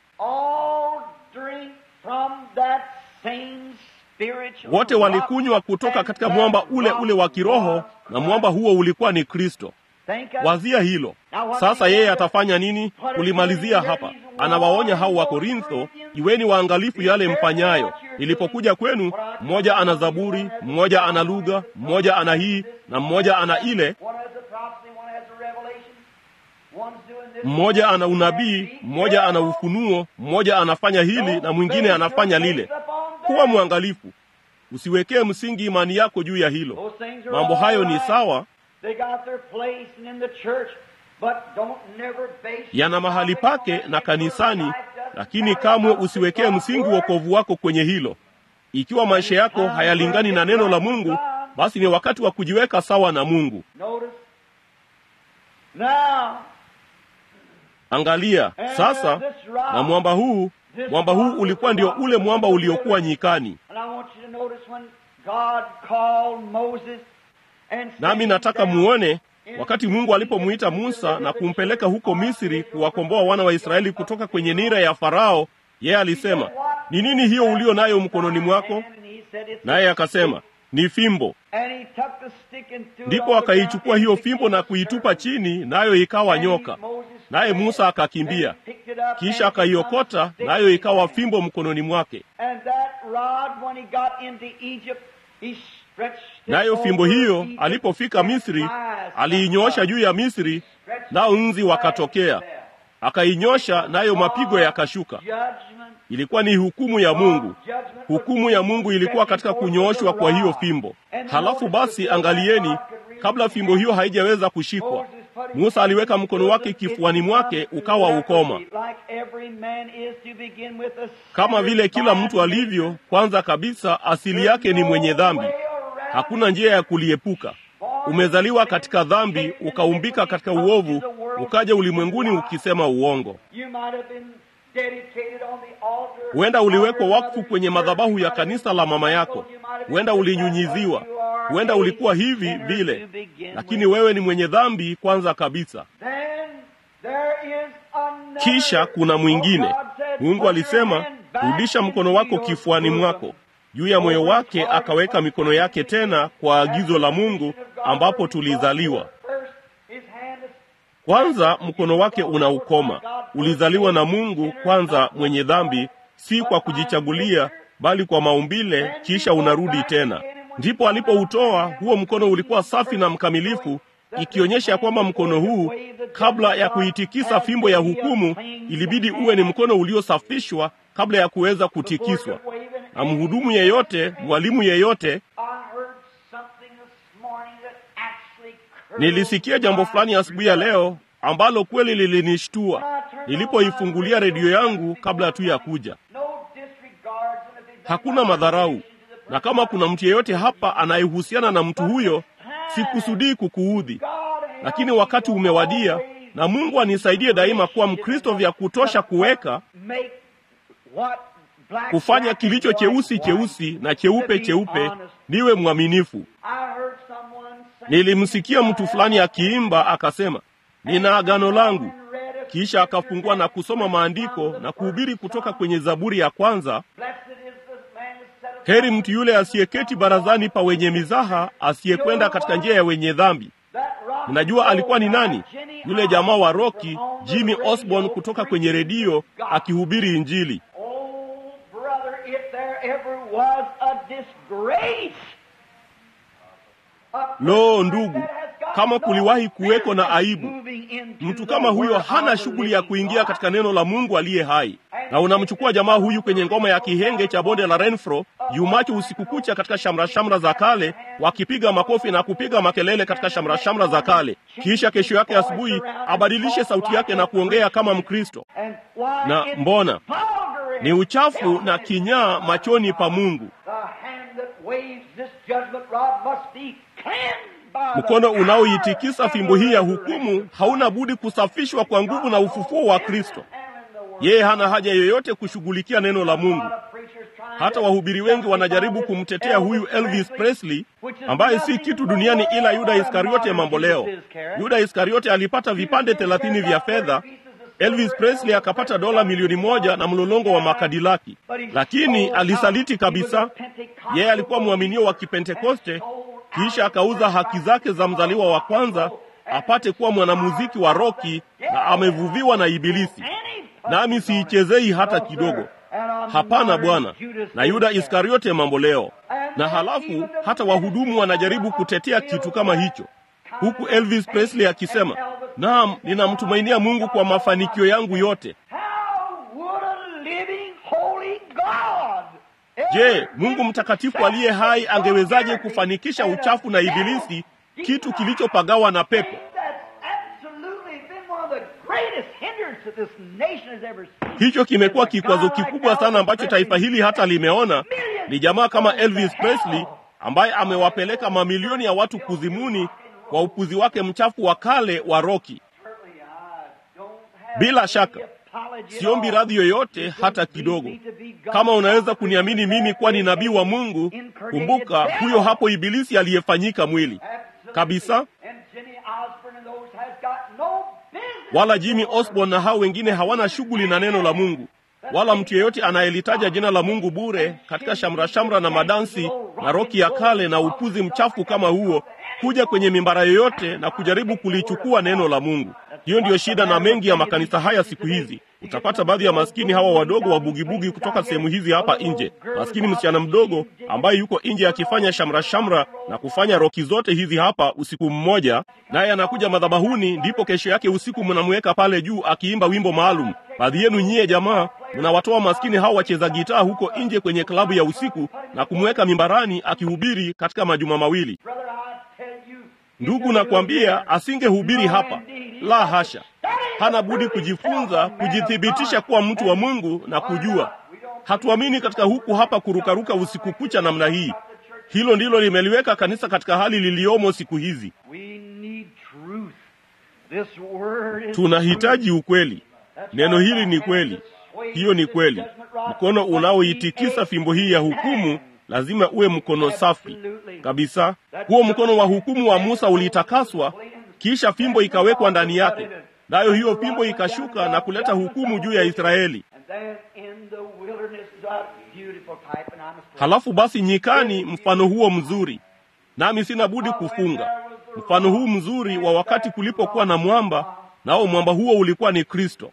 [SPEAKER 1] wote walikunywa kutoka katika mwamba ule ule wa kiroho, na mwamba huo ulikuwa ni Kristo. Wazia hilo sasa. Yeye atafanya nini? Kulimalizia hapa, anawaonya hao wa Korintho, iweni waangalifu yale mfanyayo. Nilipokuja kwenu, mmoja ana zaburi, mmoja ana lugha, mmoja ana hii na mmoja ana ile, mmoja ana unabii, mmoja ana ufunuo, mmoja anafanya hili na mwingine anafanya lile. Kuwa mwangalifu, usiwekee msingi imani yako juu ya hilo. Mambo hayo ni sawa yana mahali pake na kanisani, lakini kamwe usiwekee msingi wokovu wako kwenye hilo. Ikiwa maisha yako hayalingani na neno la Mungu, basi ni wakati wa kujiweka sawa na Mungu. Angalia sasa, na mwamba huu, mwamba huu ulikuwa ndio ule mwamba uliokuwa nyikani. Nami nataka muone wakati Mungu alipomwita Musa na kumpeleka huko Misri kuwakomboa wana wa Israeli kutoka kwenye nira ya Farao, yeye alisema, ni nini hiyo ulio nayo mkononi mwako? Naye akasema, ni fimbo. Ndipo akaichukua hiyo fimbo na kuitupa chini, nayo ikawa nyoka. Naye Musa akakimbia, kisha akaiokota, nayo ikawa fimbo mkononi mwake. Nayo fimbo hiyo alipofika Misri, aliinyoosha juu ya Misri, nao nzi wakatokea. Akainyosha, nayo mapigo yakashuka. Ilikuwa ni hukumu ya Mungu. Hukumu ya Mungu ilikuwa katika kunyooshwa kwa hiyo fimbo. Halafu basi, angalieni, kabla fimbo hiyo haijaweza kushikwa, Musa aliweka mkono wake kifuani mwake ukawa ukoma, kama vile kila mtu alivyo. Kwanza kabisa, asili yake ni mwenye dhambi, hakuna njia ya kuliepuka. Umezaliwa katika dhambi, ukaumbika katika uovu, ukaja ulimwenguni ukisema uongo. Huenda uliwekwa wakfu kwenye madhabahu ya kanisa la mama yako, huenda ulinyunyiziwa, huenda ulikuwa hivi vile, lakini wewe ni mwenye dhambi kwanza kabisa. Kisha kuna mwingine. Mungu alisema, rudisha mkono wako kifuani mwako. Juu ya moyo wake akaweka mikono yake tena, kwa agizo la Mungu ambapo tulizaliwa. Kwanza mkono wake una ukoma. Ulizaliwa na Mungu kwanza, mwenye dhambi, si kwa kujichagulia, bali kwa maumbile, kisha unarudi tena. Ndipo alipoutoa huo mkono, ulikuwa safi na mkamilifu, ikionyesha ya kwamba mkono huu, kabla ya kuitikisa fimbo ya hukumu, ilibidi uwe ni mkono uliosafishwa kabla ya kuweza kutikiswa. Na mhudumu yeyote, mwalimu yeyote Nilisikia jambo fulani asubuhi ya leo ambalo kweli lilinishtua nilipoifungulia redio yangu kabla tu ya kuja. Hakuna madharau, na kama kuna mtu yeyote hapa anayehusiana na mtu huyo, sikusudii kukuudhi, lakini wakati umewadia, na Mungu anisaidie daima kuwa Mkristo vya kutosha kuweka kufanya kilicho cheusi cheusi na cheupe cheupe, niwe mwaminifu. Nilimsikia mtu fulani akiimba akasema, nina agano langu. Kisha akafungua na kusoma maandiko na kuhubiri kutoka kwenye Zaburi ya kwanza, heri mtu yule asiyeketi barazani pa wenye mizaha, asiyekwenda katika njia ya wenye dhambi. Mnajua alikuwa ni nani? Yule jamaa wa roki Jimmy Osborne kutoka kwenye redio akihubiri Injili. Lo, ndugu, kama kuliwahi kuweko na aibu, mtu kama huyo hana shughuli ya kuingia katika neno la Mungu aliye hai. Na unamchukua jamaa huyu kwenye ngoma ya kihenge cha bonde la Renfro, yumacho usiku kucha katika shamra shamra za kale, wakipiga makofi na kupiga makelele katika shamra shamra za kale, kisha kesho yake asubuhi abadilishe sauti yake na kuongea kama Mkristo. Na mbona ni uchafu na kinyaa machoni pa Mungu. Mkono unaoitikisa fimbo hii ya hukumu hauna budi kusafishwa kwa nguvu na ufufuo wa Kristo. Yeye hana haja yoyote kushughulikia neno la Mungu. Hata wahubiri wengi wanajaribu kumtetea huyu Elvis Presley ambaye si kitu duniani ila Yuda Iskariote mambo leo. Yuda Iskariote alipata vipande thelathini vya fedha. Elvis Presley akapata dola milioni moja na mlolongo wa makadilaki, lakini alisaliti kabisa. Yeye alikuwa mwaminio wa Kipentekoste, kisha akauza haki zake za mzaliwa wa kwanza apate kuwa mwanamuziki wa roki, na amevuviwa na Ibilisi. Nami siichezei hata kidogo. Hapana bwana. Na Yuda Iskariote mambo leo. Na halafu hata wahudumu wanajaribu kutetea kitu kama hicho, huku Elvis Presley akisema Naam, ninamtumainia Mungu kwa mafanikio yangu yote. Je, Mungu mtakatifu aliye hai angewezaje kufanikisha uchafu na Ibilisi, kitu kilichopagawa na pepo? Hicho kimekuwa kikwazo kikubwa sana ambacho taifa hili hata limeona. Ni jamaa kama Elvis Presley ambaye amewapeleka mamilioni ya watu kuzimuni kwa upuzi wake mchafu wa kale wa roki. Bila shaka siombi radhi yoyote hata kidogo. Kama unaweza kuniamini mimi kuwa ni nabii wa Mungu, kumbuka huyo hapo Ibilisi aliyefanyika mwili kabisa. Wala Jimmy Osborne na hao wengine hawana shughuli na neno la Mungu, wala mtu yeyote anayelitaja jina la Mungu bure katika shamra shamra na madansi na roki ya kale na upuzi mchafu kama huo kuja kwenye mimbara yoyote na kujaribu kulichukua neno la Mungu. Hiyo ndiyo shida na mengi ya makanisa haya siku hizi. Utapata baadhi ya maskini hawa wadogo wa bugibugi kutoka sehemu hizi hapa nje, maskini msichana mdogo ambaye yuko nje akifanya shamra shamra na kufanya roki zote hizi hapa usiku mmoja, naye anakuja madhabahuni, ndipo kesho yake usiku mnamweka pale juu akiimba wimbo maalum. Baadhi yenu nyie jamaa mnawatoa maskini hao wacheza gitaa huko nje kwenye klabu ya usiku na kumweka mimbarani akihubiri katika majuma mawili. Ndugu, nakwambia asingehubiri hapa, la hasha. Hana budi kujifunza, kujithibitisha kuwa mtu wa Mungu na kujua. Hatuamini katika huku hapa kurukaruka usiku kucha namna hii. Hilo ndilo limeliweka kanisa katika hali liliyomo siku hizi. Tunahitaji ukweli. Neno hili ni kweli, hiyo ni kweli. Mkono unaoitikisa fimbo hii ya hukumu lazima uwe mkono safi kabisa. Huo mkono wa hukumu wa Musa ulitakaswa, kisha fimbo ikawekwa ndani yake, nayo hiyo fimbo ikashuka na kuleta hukumu juu ya Israeli. Halafu basi nyikani, mfano huo mzuri, nami sina budi kufunga mfano huu mzuri wa wakati kulipokuwa na mwamba, nao mwamba huo ulikuwa ni Kristo.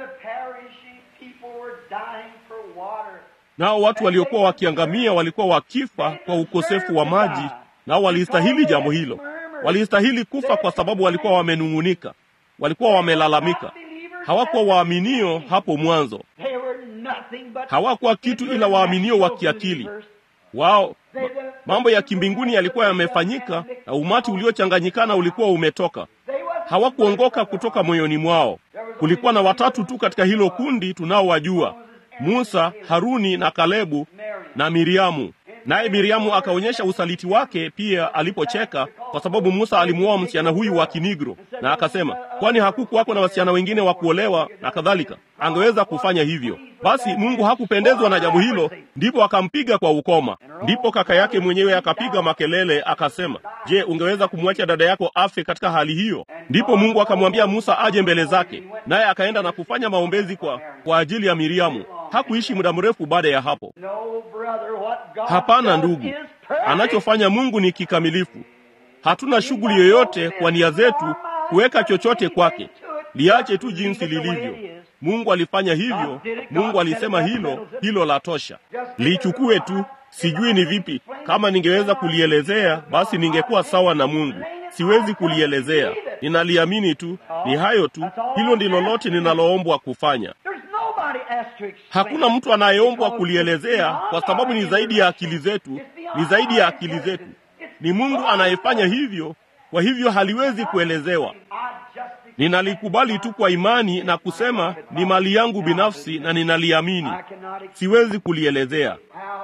[SPEAKER 1] Nao watu waliokuwa wakiangamia walikuwa wakifa kwa ukosefu wa maji, nao walistahili jambo hilo. Walistahili kufa kwa sababu walikuwa wamenung'unika, walikuwa wamelalamika. Hawakuwa waaminio hapo mwanzo, hawakuwa kitu ila waaminio wa kiakili wao. Mambo ya kimbinguni yalikuwa yamefanyika na umati uliochanganyikana ulikuwa umetoka. Hawakuongoka kutoka moyoni mwao. Kulikuwa na watatu tu katika hilo kundi tunaowajua, Musa, Haruni na Kalebu na Miriamu. Naye Miriamu akaonyesha usaliti wake pia alipocheka, kwa sababu Musa alimuoa msichana huyu wa Kinigro, na akasema, kwani hakukuwako na wasichana wengine wa kuolewa na kadhalika? Angeweza kufanya hivyo. Basi Mungu hakupendezwa na jambo hilo, ndipo akampiga kwa ukoma. Ndipo kaka yake mwenyewe akapiga makelele akasema, je, ungeweza kumwacha dada yako afe katika hali hiyo? Ndipo Mungu akamwambia Musa aje mbele zake, naye akaenda na kufanya maombezi kwa, kwa ajili ya Miriamu. Hakuishi muda mrefu baada ya hapo. Hapana ndugu, anachofanya Mungu ni kikamilifu. Hatuna shughuli yoyote kwa nia zetu kuweka chochote kwake, liache tu jinsi lilivyo. Mungu alifanya hivyo, Mungu alisema hilo, hilo la tosha. Lichukue tu. Sijui ni vipi, kama ningeweza kulielezea basi ningekuwa sawa na Mungu. Siwezi kulielezea, ninaliamini tu. Ni hayo tu, hilo ndilo lote ninaloombwa kufanya. Hakuna mtu anayeombwa kulielezea kwa sababu ni zaidi ya akili zetu, ni zaidi ya akili zetu. Ni Mungu anayefanya hivyo, kwa hivyo haliwezi kuelezewa. Ninalikubali tu kwa imani na kusema ni mali yangu binafsi na ninaliamini. Siwezi kulielezea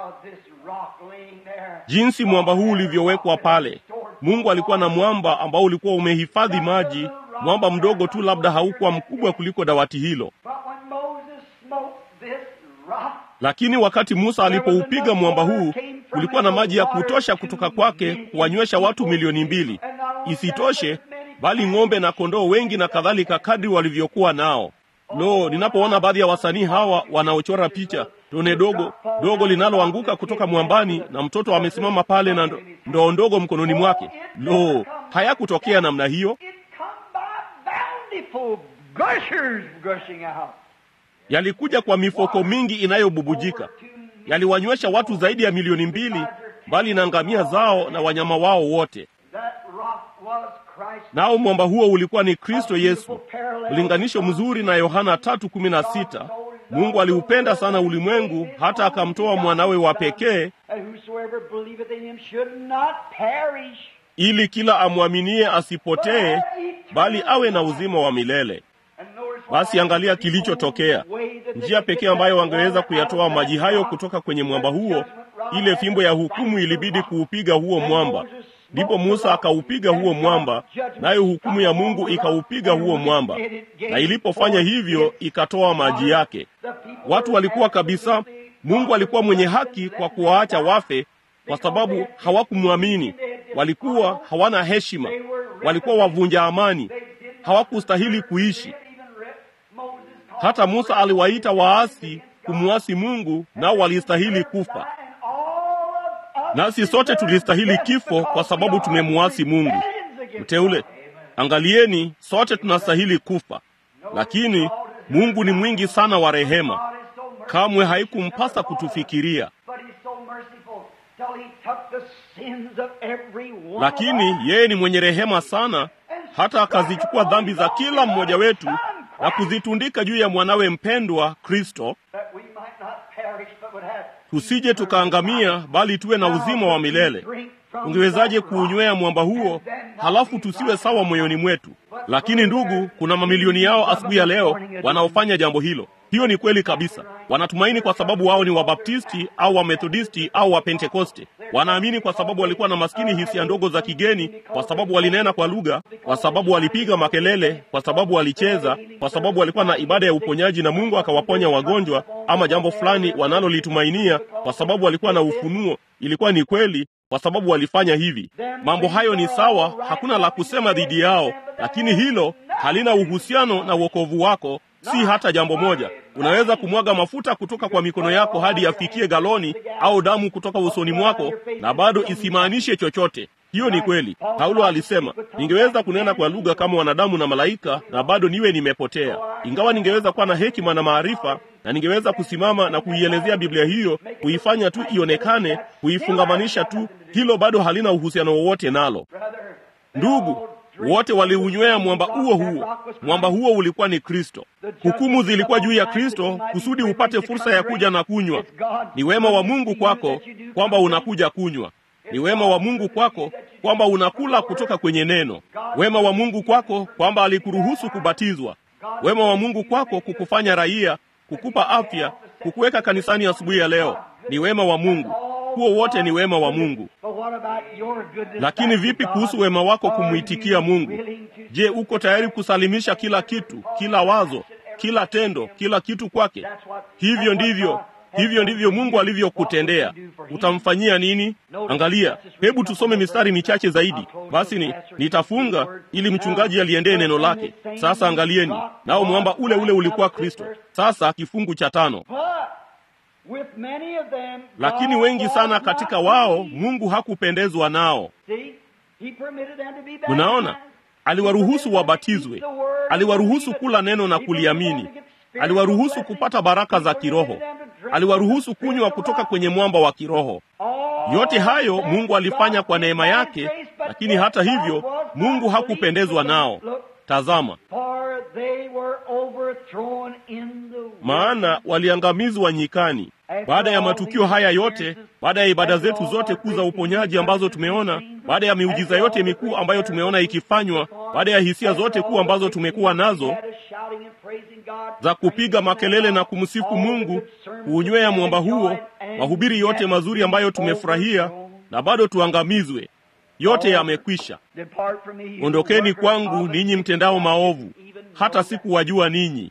[SPEAKER 1] jinsi mwamba huu ulivyowekwa pale. Mungu alikuwa na mwamba ambao ulikuwa umehifadhi maji, mwamba mdogo tu, labda haukuwa mkubwa kuliko dawati hilo. Lakini wakati Musa alipoupiga mwamba huu, kulikuwa na maji ya kutosha kutoka kwake kuwanywesha watu milioni mbili. Isitoshe, bali ng'ombe na kondoo wengi na kadhalika, kadri walivyokuwa nao. Lo, ninapoona baadhi ya wasanii hawa wanaochora picha tone dogo dogo linaloanguka kutoka mwambani na mtoto amesimama pale na ndoo ndogo mkononi mwake. Lo, hayakutokea namna hiyo, yalikuja kwa mifoko mingi inayobubujika. Yaliwanywesha watu zaidi ya milioni mbili, mbali na ngamia zao na wanyama wao wote. Nao mwamba huo ulikuwa ni Kristo Yesu. Ulinganisho mzuri na Yohana 3:16. Mungu aliupenda sana ulimwengu hata akamtoa mwanawe wa pekee ili kila amwaminie asipotee bali awe na uzima wa milele. Basi angalia kilichotokea. Njia pekee ambayo wangeweza kuyatoa maji hayo kutoka kwenye mwamba huo, ile fimbo ya hukumu ilibidi kuupiga huo mwamba. Ndipo Musa akaupiga huo mwamba, nayo hukumu ya Mungu ikaupiga huo mwamba, na ilipofanya hivyo ikatoa maji yake. Watu walikuwa kabisa, Mungu alikuwa mwenye haki kwa kuwaacha wafe, kwa sababu hawakumwamini. Walikuwa hawana heshima, walikuwa wavunja amani, hawakustahili kuishi. Hata Musa aliwaita waasi kumwasi Mungu, nao walistahili kufa. Nasi sote tulistahili kifo kwa sababu tumemwasi Mungu. Mteule, angalieni, sote tunastahili kufa, lakini Mungu ni mwingi sana wa rehema, kamwe haikumpasa kutufikiria. Lakini yeye ni mwenye rehema sana, hata akazichukua dhambi za kila mmoja wetu na kuzitundika juu ya mwanawe mpendwa Kristo, tusije tukaangamia, bali tuwe na uzima wa milele. ungewezaje kuunywea mwamba huo halafu tusiwe sawa moyoni mwetu? Lakini ndugu, kuna mamilioni yao asubuhi ya leo wanaofanya jambo hilo. Hiyo ni kweli kabisa. Wanatumaini kwa sababu wao ni Wabaptisti au Wamethodisti au Wapentekoste. Wanaamini kwa sababu walikuwa na maskini hisia ndogo za kigeni, kwa sababu walinena kwa lugha, kwa sababu walipiga makelele, kwa sababu walicheza, kwa sababu walikuwa na ibada ya uponyaji na Mungu akawaponya wagonjwa, ama jambo fulani wanalolitumainia, kwa sababu walikuwa na ufunuo. Ilikuwa ni kweli kwa sababu walifanya hivi. Mambo hayo ni sawa, hakuna la kusema dhidi yao, lakini hilo halina uhusiano na wokovu wako, si hata jambo moja. Unaweza kumwaga mafuta kutoka kwa mikono yako hadi yafikie galoni au damu kutoka usoni mwako, na bado isimaanishe chochote. Hiyo ni kweli. Paulo alisema, ningeweza kunena kwa lugha kama wanadamu na malaika, na bado niwe nimepotea. Ingawa ningeweza kuwa na hekima na maarifa, na ningeweza kusimama na kuielezea Biblia hiyo, kuifanya tu ionekane, kuifungamanisha tu, hilo bado halina uhusiano wowote nalo. Ndugu, wote waliunywea mwamba huo huo. Mwamba huo ulikuwa ni Kristo. Hukumu zilikuwa juu ya Kristo kusudi upate fursa ya kuja na kunywa. Ni wema wa Mungu kwako kwamba unakuja kunywa. Ni wema wa Mungu kwako kwamba unakula kutoka kwenye neno. Wema wa Mungu kwako kwamba alikuruhusu kubatizwa. Wema wa Mungu kwako kukufanya raia, kukupa afya, kukuweka kanisani asubuhi ya leo. Ni wema wa Mungu. Huo wote ni wema wa Mungu. Lakini vipi kuhusu wema wako kumwitikia Mungu? Je, uko tayari kusalimisha kila kitu, kila wazo, kila tendo, kila kitu kwake? Hivyo ndivyo hivyo ndivyo Mungu alivyokutendea. Utamfanyia nini? Angalia, hebu tusome mistari michache zaidi. Basi ni nitafunga ili mchungaji aliendee neno lake. Sasa angalieni, nao mwamba ule ule ulikuwa Kristo. Sasa kifungu cha tano. Lakini wengi sana katika wao Mungu hakupendezwa nao. Unaona, aliwaruhusu wabatizwe, aliwaruhusu kula neno na kuliamini, aliwaruhusu kupata baraka za kiroho, aliwaruhusu kunywa kutoka kwenye mwamba wa kiroho. Yote hayo Mungu alifanya kwa neema yake, lakini hata hivyo Mungu hakupendezwa nao. Tazama, maana waliangamizwa nyikani. Baada ya matukio haya yote, baada ya ibada zetu zote kuu za uponyaji ambazo tumeona, baada ya miujiza yote mikuu ambayo tumeona ikifanywa, baada ya hisia zote kuu ambazo tumekuwa nazo za kupiga makelele na kumsifu Mungu, kuunywea mwamba huo, mahubiri yote mazuri ambayo tumefurahia, na bado tuangamizwe. Yote yamekwisha. Ondokeni kwangu ninyi mtendao maovu, hata sikuwajua ninyi.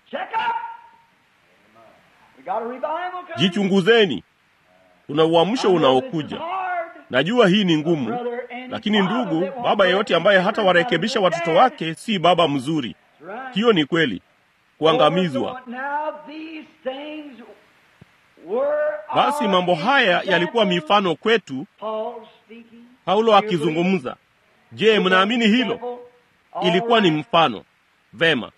[SPEAKER 1] Jichunguzeni, kuna uamsho unaokuja. Najua hii ni ngumu, lakini ndugu, baba yeyote ambaye hata warekebisha watoto wake si baba mzuri. Hiyo ni kweli, kuangamizwa. Basi mambo haya yalikuwa mifano kwetu. Paulo akizungumza. Je, mnaamini hilo? Ilikuwa ni mfano. Vema.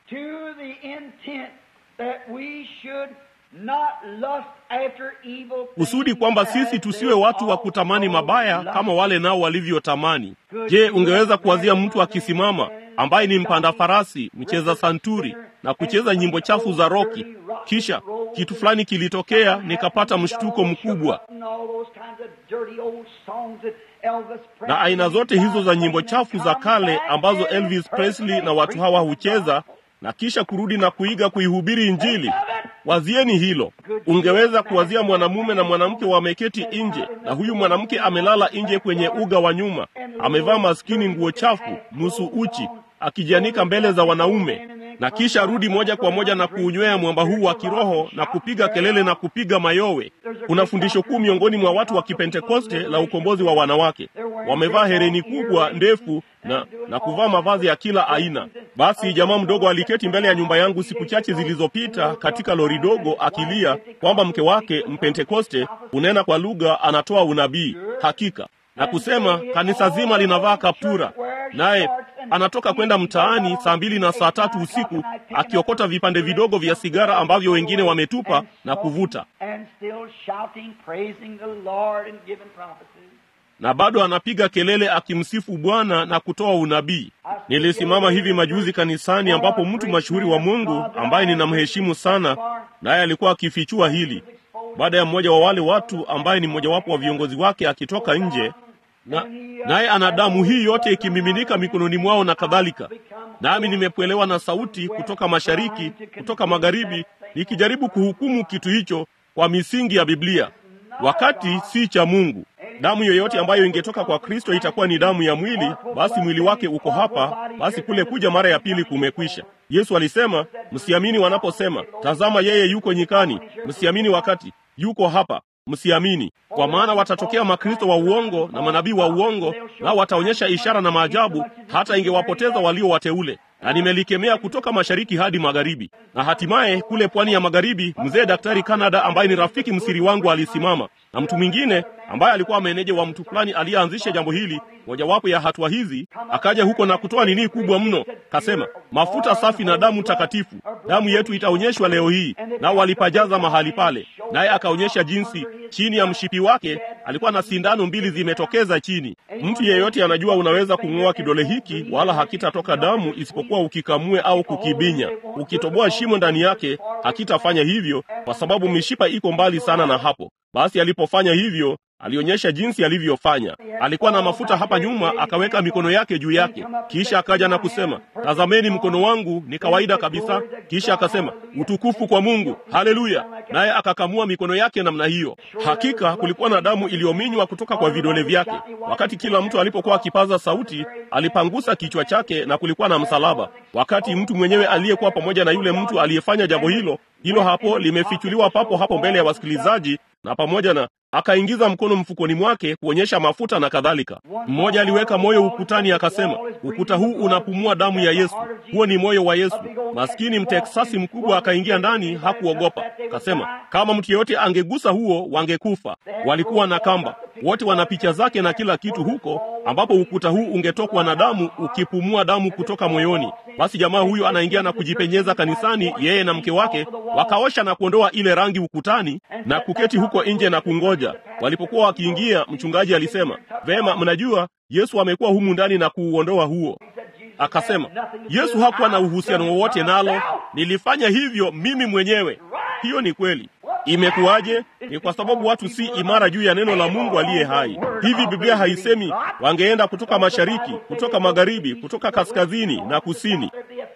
[SPEAKER 1] Kusudi kwamba sisi tusiwe watu wa kutamani mabaya kama wale nao walivyotamani. Je, ungeweza kuwazia mtu akisimama ambaye ni mpanda farasi, mcheza santuri na kucheza nyimbo chafu za roki, kisha kitu fulani kilitokea, nikapata mshtuko mkubwa, na aina zote hizo za nyimbo chafu za kale ambazo Elvis Presley na watu hawa hucheza, na kisha kurudi na kuiga kuihubiri Injili. Wazieni hilo. Ungeweza kuwazia mwanamume na mwanamke wameketi nje, na huyu mwanamke amelala nje kwenye uga wa nyuma, amevaa maskini nguo chafu, nusu uchi, akijianika mbele za wanaume, na kisha rudi moja kwa moja na kuunywea mwamba huu wa kiroho na kupiga kelele na kupiga mayowe. Kuna fundisho kuu miongoni mwa watu wa Kipentekoste la ukombozi wa wanawake. Wamevaa hereni kubwa ndefu na, na kuvaa mavazi ya kila aina. Basi jamaa mdogo aliketi mbele ya nyumba yangu siku chache zilizopita katika lori dogo akilia kwamba mke wake Mpentekoste unena kwa lugha, anatoa unabii hakika na kusema kanisa zima linavaa kaptura, naye anatoka kwenda mtaani saa mbili na saa tatu usiku akiokota vipande vidogo vya sigara ambavyo wengine wametupa na kuvuta, na bado anapiga kelele akimsifu Bwana na kutoa unabii. Nilisimama hivi majuzi kanisani ambapo mtu mashuhuri wa Mungu ambaye ninamheshimu sana, naye alikuwa akifichua hili baada ya mmoja wa wale watu ambaye ni mmojawapo wa viongozi wake akitoka nje na naye ana damu hii yote ikimiminika mikononi mwao na kadhalika. Nami nimepwelewa na sauti kutoka mashariki, kutoka magharibi, nikijaribu kuhukumu kitu hicho kwa misingi ya Biblia, wakati si cha Mungu. Damu yoyote ambayo ingetoka kwa Kristo itakuwa ni damu ya mwili, basi mwili wake uko hapa, basi kule kuja mara ya pili kumekwisha. Yesu alisema, msiamini wanaposema, tazama yeye yuko nyikani, msiamini wakati yuko hapa msiamini, kwa maana watatokea makristo wa uongo na manabii wa uongo, nao wataonyesha ishara na maajabu, hata ingewapoteza walio wateule. Na nimelikemea kutoka mashariki hadi magharibi. Na hatimaye kule pwani ya magharibi, mzee Daktari Canada ambaye ni rafiki msiri wangu alisimama, na mtu mwingine ambaye alikuwa meneja wa mtu fulani aliyeanzisha jambo hili, mojawapo ya hatua hizi, akaja huko na kutoa nini kubwa mno, kasema mafuta safi na damu takatifu, damu yetu itaonyeshwa leo hii. Nao walipajaza mahali pale, naye akaonyesha jinsi chini ya mshipi wake alikuwa na sindano mbili zimetokeza chini. Mtu yeyote anajua unaweza kung'oa kidole hiki, wala hakitatoka damu isipokuwa ukikamue au kukibinya. Ukitoboa shimo ndani yake, hakitafanya hivyo, kwa sababu mishipa iko mbali sana na hapo. Basi alipofanya hivyo alionyesha jinsi alivyofanya. Alikuwa na mafuta hapa nyuma, akaweka mikono yake juu yake, kisha akaja na kusema, tazameni mkono wangu ni kawaida kabisa. Kisha akasema, utukufu kwa Mungu, haleluya! Naye akakamua mikono yake namna hiyo. Hakika kulikuwa na damu iliyominywa kutoka kwa vidole vyake. Wakati kila mtu alipokuwa akipaza sauti, alipangusa kichwa chake na kulikuwa na msalaba. Wakati mtu mwenyewe aliyekuwa pamoja na yule mtu aliyefanya jambo hilo hilo hapo limefichuliwa papo hapo mbele ya wasikilizaji, na pamoja na akaingiza mkono mfukoni mwake kuonyesha mafuta na kadhalika. Mmoja aliweka moyo ukutani, akasema, ukuta huu unapumua damu ya Yesu, huo ni moyo wa Yesu. Maskini Mteksasi mkubwa akaingia ndani, hakuogopa. Akasema kama mtu yeyote angegusa huo wangekufa. Walikuwa na kamba, wote wana picha zake na kila kitu huko, ambapo ukuta huu ungetokwa na damu, ukipumua damu kutoka moyoni. Basi jamaa huyu anaingia na kujipenyeza kanisani, yeye na mke wake, wakaosha na kuondoa ile rangi ukutani na kuketi huko nje na kungoja. Walipokuwa wakiingia, mchungaji alisema, vema, mnajua Yesu amekuwa humu ndani na kuuondoa huo. Akasema Yesu hakuwa na uhusiano wowote nalo, nilifanya hivyo mimi mwenyewe. Hiyo ni kweli. Imekuwaje? Ni kwa sababu watu si imara juu ya neno la Mungu aliye hai. Hivi Biblia haisemi wangeenda kutoka mashariki, kutoka magharibi, kutoka kaskazini na kusini?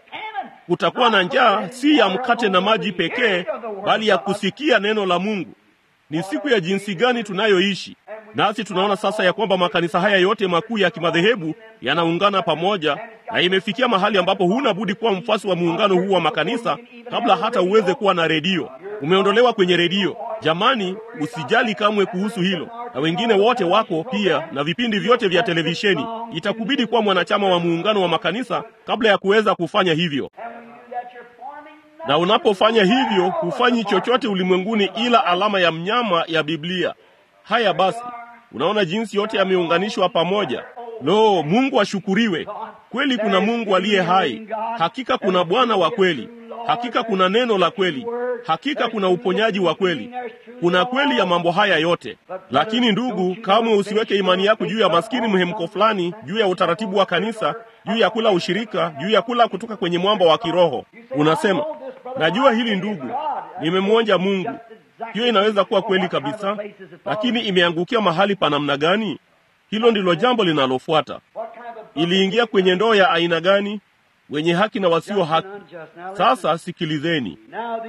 [SPEAKER 1] Kutakuwa na njaa si ya mkate na maji pekee, bali ya kusikia neno la Mungu. Ni siku ya jinsi gani tunayoishi! Nasi tunaona sasa ya kwamba makanisa haya yote makuu ya kimadhehebu yanaungana pamoja, na imefikia mahali ambapo huna budi kuwa mfuasi wa muungano huu wa makanisa kabla hata uweze kuwa na redio. Umeondolewa kwenye redio. Jamani, usijali kamwe kuhusu hilo, na wengine wote wako pia, na vipindi vyote vya televisheni. Itakubidi kuwa mwanachama wa muungano wa makanisa kabla ya kuweza kufanya hivyo na unapofanya hivyo hufanyi chochote ulimwenguni ila alama ya mnyama ya Biblia. Haya basi, unaona jinsi yote yameunganishwa pamoja. Lo, Mungu ashukuriwe! Kweli kuna Mungu aliye hai, hakika kuna Bwana wa kweli, hakika kuna neno la kweli, hakika kuna uponyaji wa kweli, kuna kweli ya mambo haya yote. Lakini ndugu, kamwe usiweke imani yako juu ya maskini mhemko fulani, juu ya utaratibu wa kanisa, juu ya kula ushirika, juu ya kula kutoka kwenye mwamba wa kiroho. Unasema, najua hili ndugu, nimemwonja Mungu. Hiyo inaweza kuwa kweli kabisa, lakini imeangukia mahali pa namna gani? Hilo ndilo jambo linalofuata. Iliingia kwenye ndoo ya aina gani? Wenye haki na wasio haki. Sasa sikilizeni.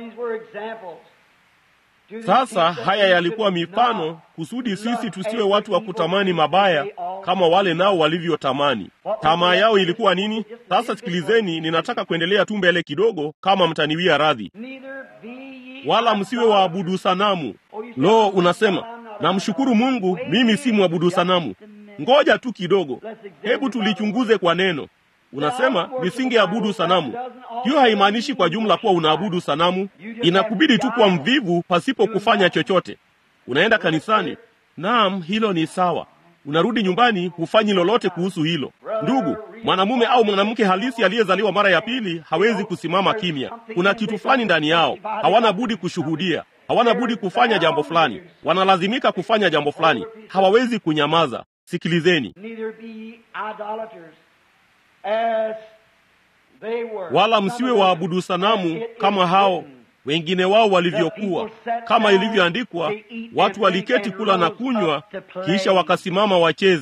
[SPEAKER 1] Sasa haya yalikuwa mifano kusudi sisi tusiwe watu wa kutamani mabaya kama wale nao walivyotamani. Tamaa yao ilikuwa nini? Sasa sikilizeni, ninataka kuendelea tu mbele kidogo, kama mtaniwia radhi. Wala msiwe waabudu sanamu. Lo, unasema namshukuru Mungu, mimi si mwabudu sanamu. Ngoja tu kidogo, hebu tulichunguze kwa neno. Unasema nisingeabudu sanamu. Hiyo haimaanishi kwa jumla kuwa unaabudu sanamu. Inakubidi tu kuwa mvivu pasipo kufanya chochote. Unaenda kanisani, naam, hilo ni sawa. Unarudi nyumbani, hufanyi lolote kuhusu hilo. Ndugu, mwanamume au mwanamke halisi aliyezaliwa mara ya pili hawezi kusimama kimya. Kuna kitu fulani ndani yao, hawana budi kushuhudia, hawana budi kufanya jambo fulani, wanalazimika kufanya jambo fulani, hawawezi kunyamaza. Sikilizeni. Wala msiwe waabudu sanamu kama hao wengine wao walivyokuwa, kama ilivyoandikwa, watu waliketi kula na kunywa, kisha wakasimama wacheze.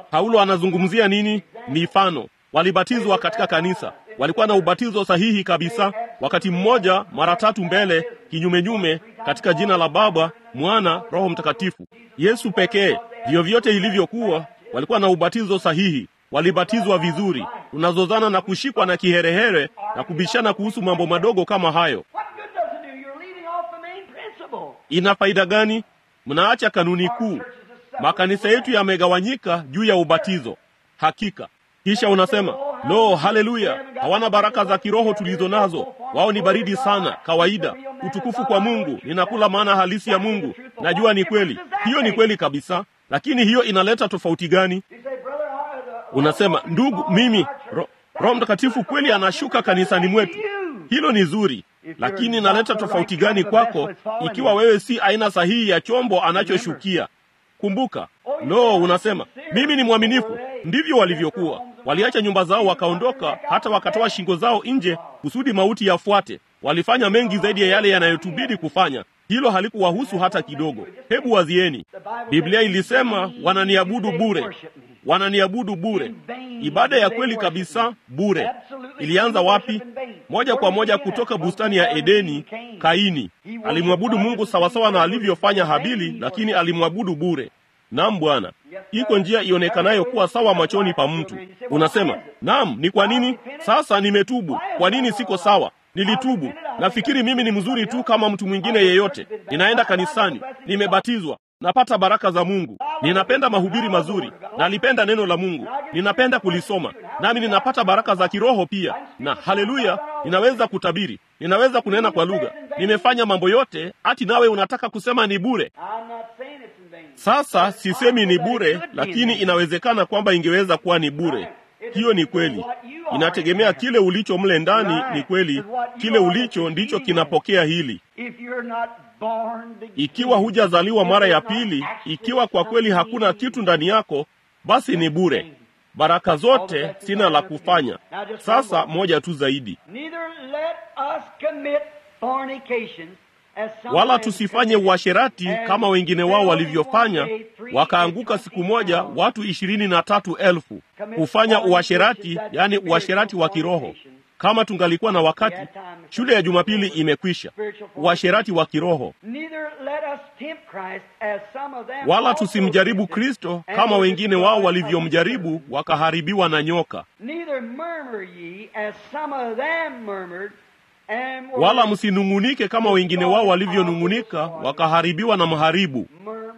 [SPEAKER 1] Paulo anazungumzia nini? Mifano. Walibatizwa katika kanisa, walikuwa na ubatizo sahihi kabisa, wakati mmoja, mara tatu mbele, kinyumenyume, katika jina la Baba, Mwana, Roho Mtakatifu. Yesu pekee, vyovyote ilivyokuwa, walikuwa na ubatizo sahihi, walibatizwa vizuri. Tunazozana na kushikwa na kiherehere na kubishana kuhusu mambo madogo kama hayo.
[SPEAKER 2] What good does it do? You're leaving off the main principle.
[SPEAKER 1] Ina faida gani? Mnaacha kanuni kuu. Makanisa yetu yamegawanyika juu ya ubatizo. Hakika. Kisha unasema lo, haleluya, hawana baraka za kiroho tulizo nazo. Wao ni baridi sana, kawaida. Utukufu kwa Mungu, ninakula maana halisi ya Mungu. Najua ni kweli, hiyo ni kweli kabisa, lakini hiyo inaleta tofauti gani?
[SPEAKER 2] You say, brother, I- the-
[SPEAKER 1] Unasema ndugu, mimi ro, Roho Mtakatifu kweli anashuka kanisani mwetu. Hilo ni zuri, lakini inaleta tofauti gani kwako ikiwa wewe si aina sahihi ya chombo anachoshukia? Kumbuka, lo, unasema mimi ni mwaminifu. Ndivyo walivyokuwa, waliacha nyumba zao wakaondoka, hata wakatoa shingo zao nje kusudi mauti yafuate. Walifanya mengi zaidi ya yale yanayotubidi kufanya. Hilo halikuwahusu hata kidogo. Hebu wazieni, Biblia ilisema wananiabudu bure, wananiabudu bure. Ibada ya kweli kabisa bure. Ilianza wapi? Moja kwa moja kutoka bustani ya Edeni. Kaini alimwabudu Mungu sawasawa na alivyofanya Habili, lakini alimwabudu bure. Naam Bwana, iko njia ionekanayo kuwa sawa machoni pa mtu. Unasema naam, ni kwa nini? Sasa nimetubu. Kwa nini siko sawa? Nilitubu. Nafikiri mimi ni mzuri tu kama mtu mwingine yeyote. Ninaenda kanisani, nimebatizwa, napata baraka za Mungu. Ninapenda mahubiri mazuri, nalipenda neno la Mungu, ninapenda kulisoma, nami ninapata baraka za kiroho pia. Na haleluya, ninaweza kutabiri, ninaweza kunena kwa lugha, nimefanya mambo yote, ati nawe unataka kusema ni bure?
[SPEAKER 2] I'm not saying it's in vain.
[SPEAKER 1] Sasa sisemi ni bure, lakini inawezekana kwamba ingeweza kuwa ni bure. Hiyo ni kweli, inategemea kile ulicho mle ndani. Ni kweli, kile ulicho ndicho kinapokea hili.
[SPEAKER 2] If you're not born again,
[SPEAKER 1] Ikiwa hujazaliwa mara ya pili, ikiwa kwa kweli hakuna kitu ndani yako, basi ni bure. Baraka zote sina la kufanya. Sasa moja tu zaidi,
[SPEAKER 2] neither let us commit fornication as some
[SPEAKER 1] wala
[SPEAKER 2] men
[SPEAKER 1] tusifanye
[SPEAKER 2] committed,
[SPEAKER 1] uasherati
[SPEAKER 2] and
[SPEAKER 1] kama wengine wao
[SPEAKER 2] fell in
[SPEAKER 1] walivyofanya,
[SPEAKER 2] one day three
[SPEAKER 1] wakaanguka
[SPEAKER 2] and
[SPEAKER 1] siku
[SPEAKER 2] twenty
[SPEAKER 1] moja
[SPEAKER 2] thousand.
[SPEAKER 1] watu ishirini na tatu elfu kufanya uasherati, yani uasherati wa kiroho. Kama tungalikuwa na wakati, shule ya Jumapili imekwisha. Uasherati wa kiroho.
[SPEAKER 2] Neither let us tempt Christ as some of them
[SPEAKER 1] Wala
[SPEAKER 2] also
[SPEAKER 1] tusimjaribu
[SPEAKER 2] tempted,
[SPEAKER 1] Kristo
[SPEAKER 2] and
[SPEAKER 1] kama
[SPEAKER 2] were
[SPEAKER 1] wengine wao
[SPEAKER 2] destroyed of
[SPEAKER 1] walivyomjaribu
[SPEAKER 2] the
[SPEAKER 1] wakaharibiwa na nyoka.
[SPEAKER 2] Neither murmur ye as some of them murmured and were
[SPEAKER 1] Wala msinung'unike kama wengine wao walivyonung'unika wakaharibiwa na mharibu.
[SPEAKER 2] murmuring,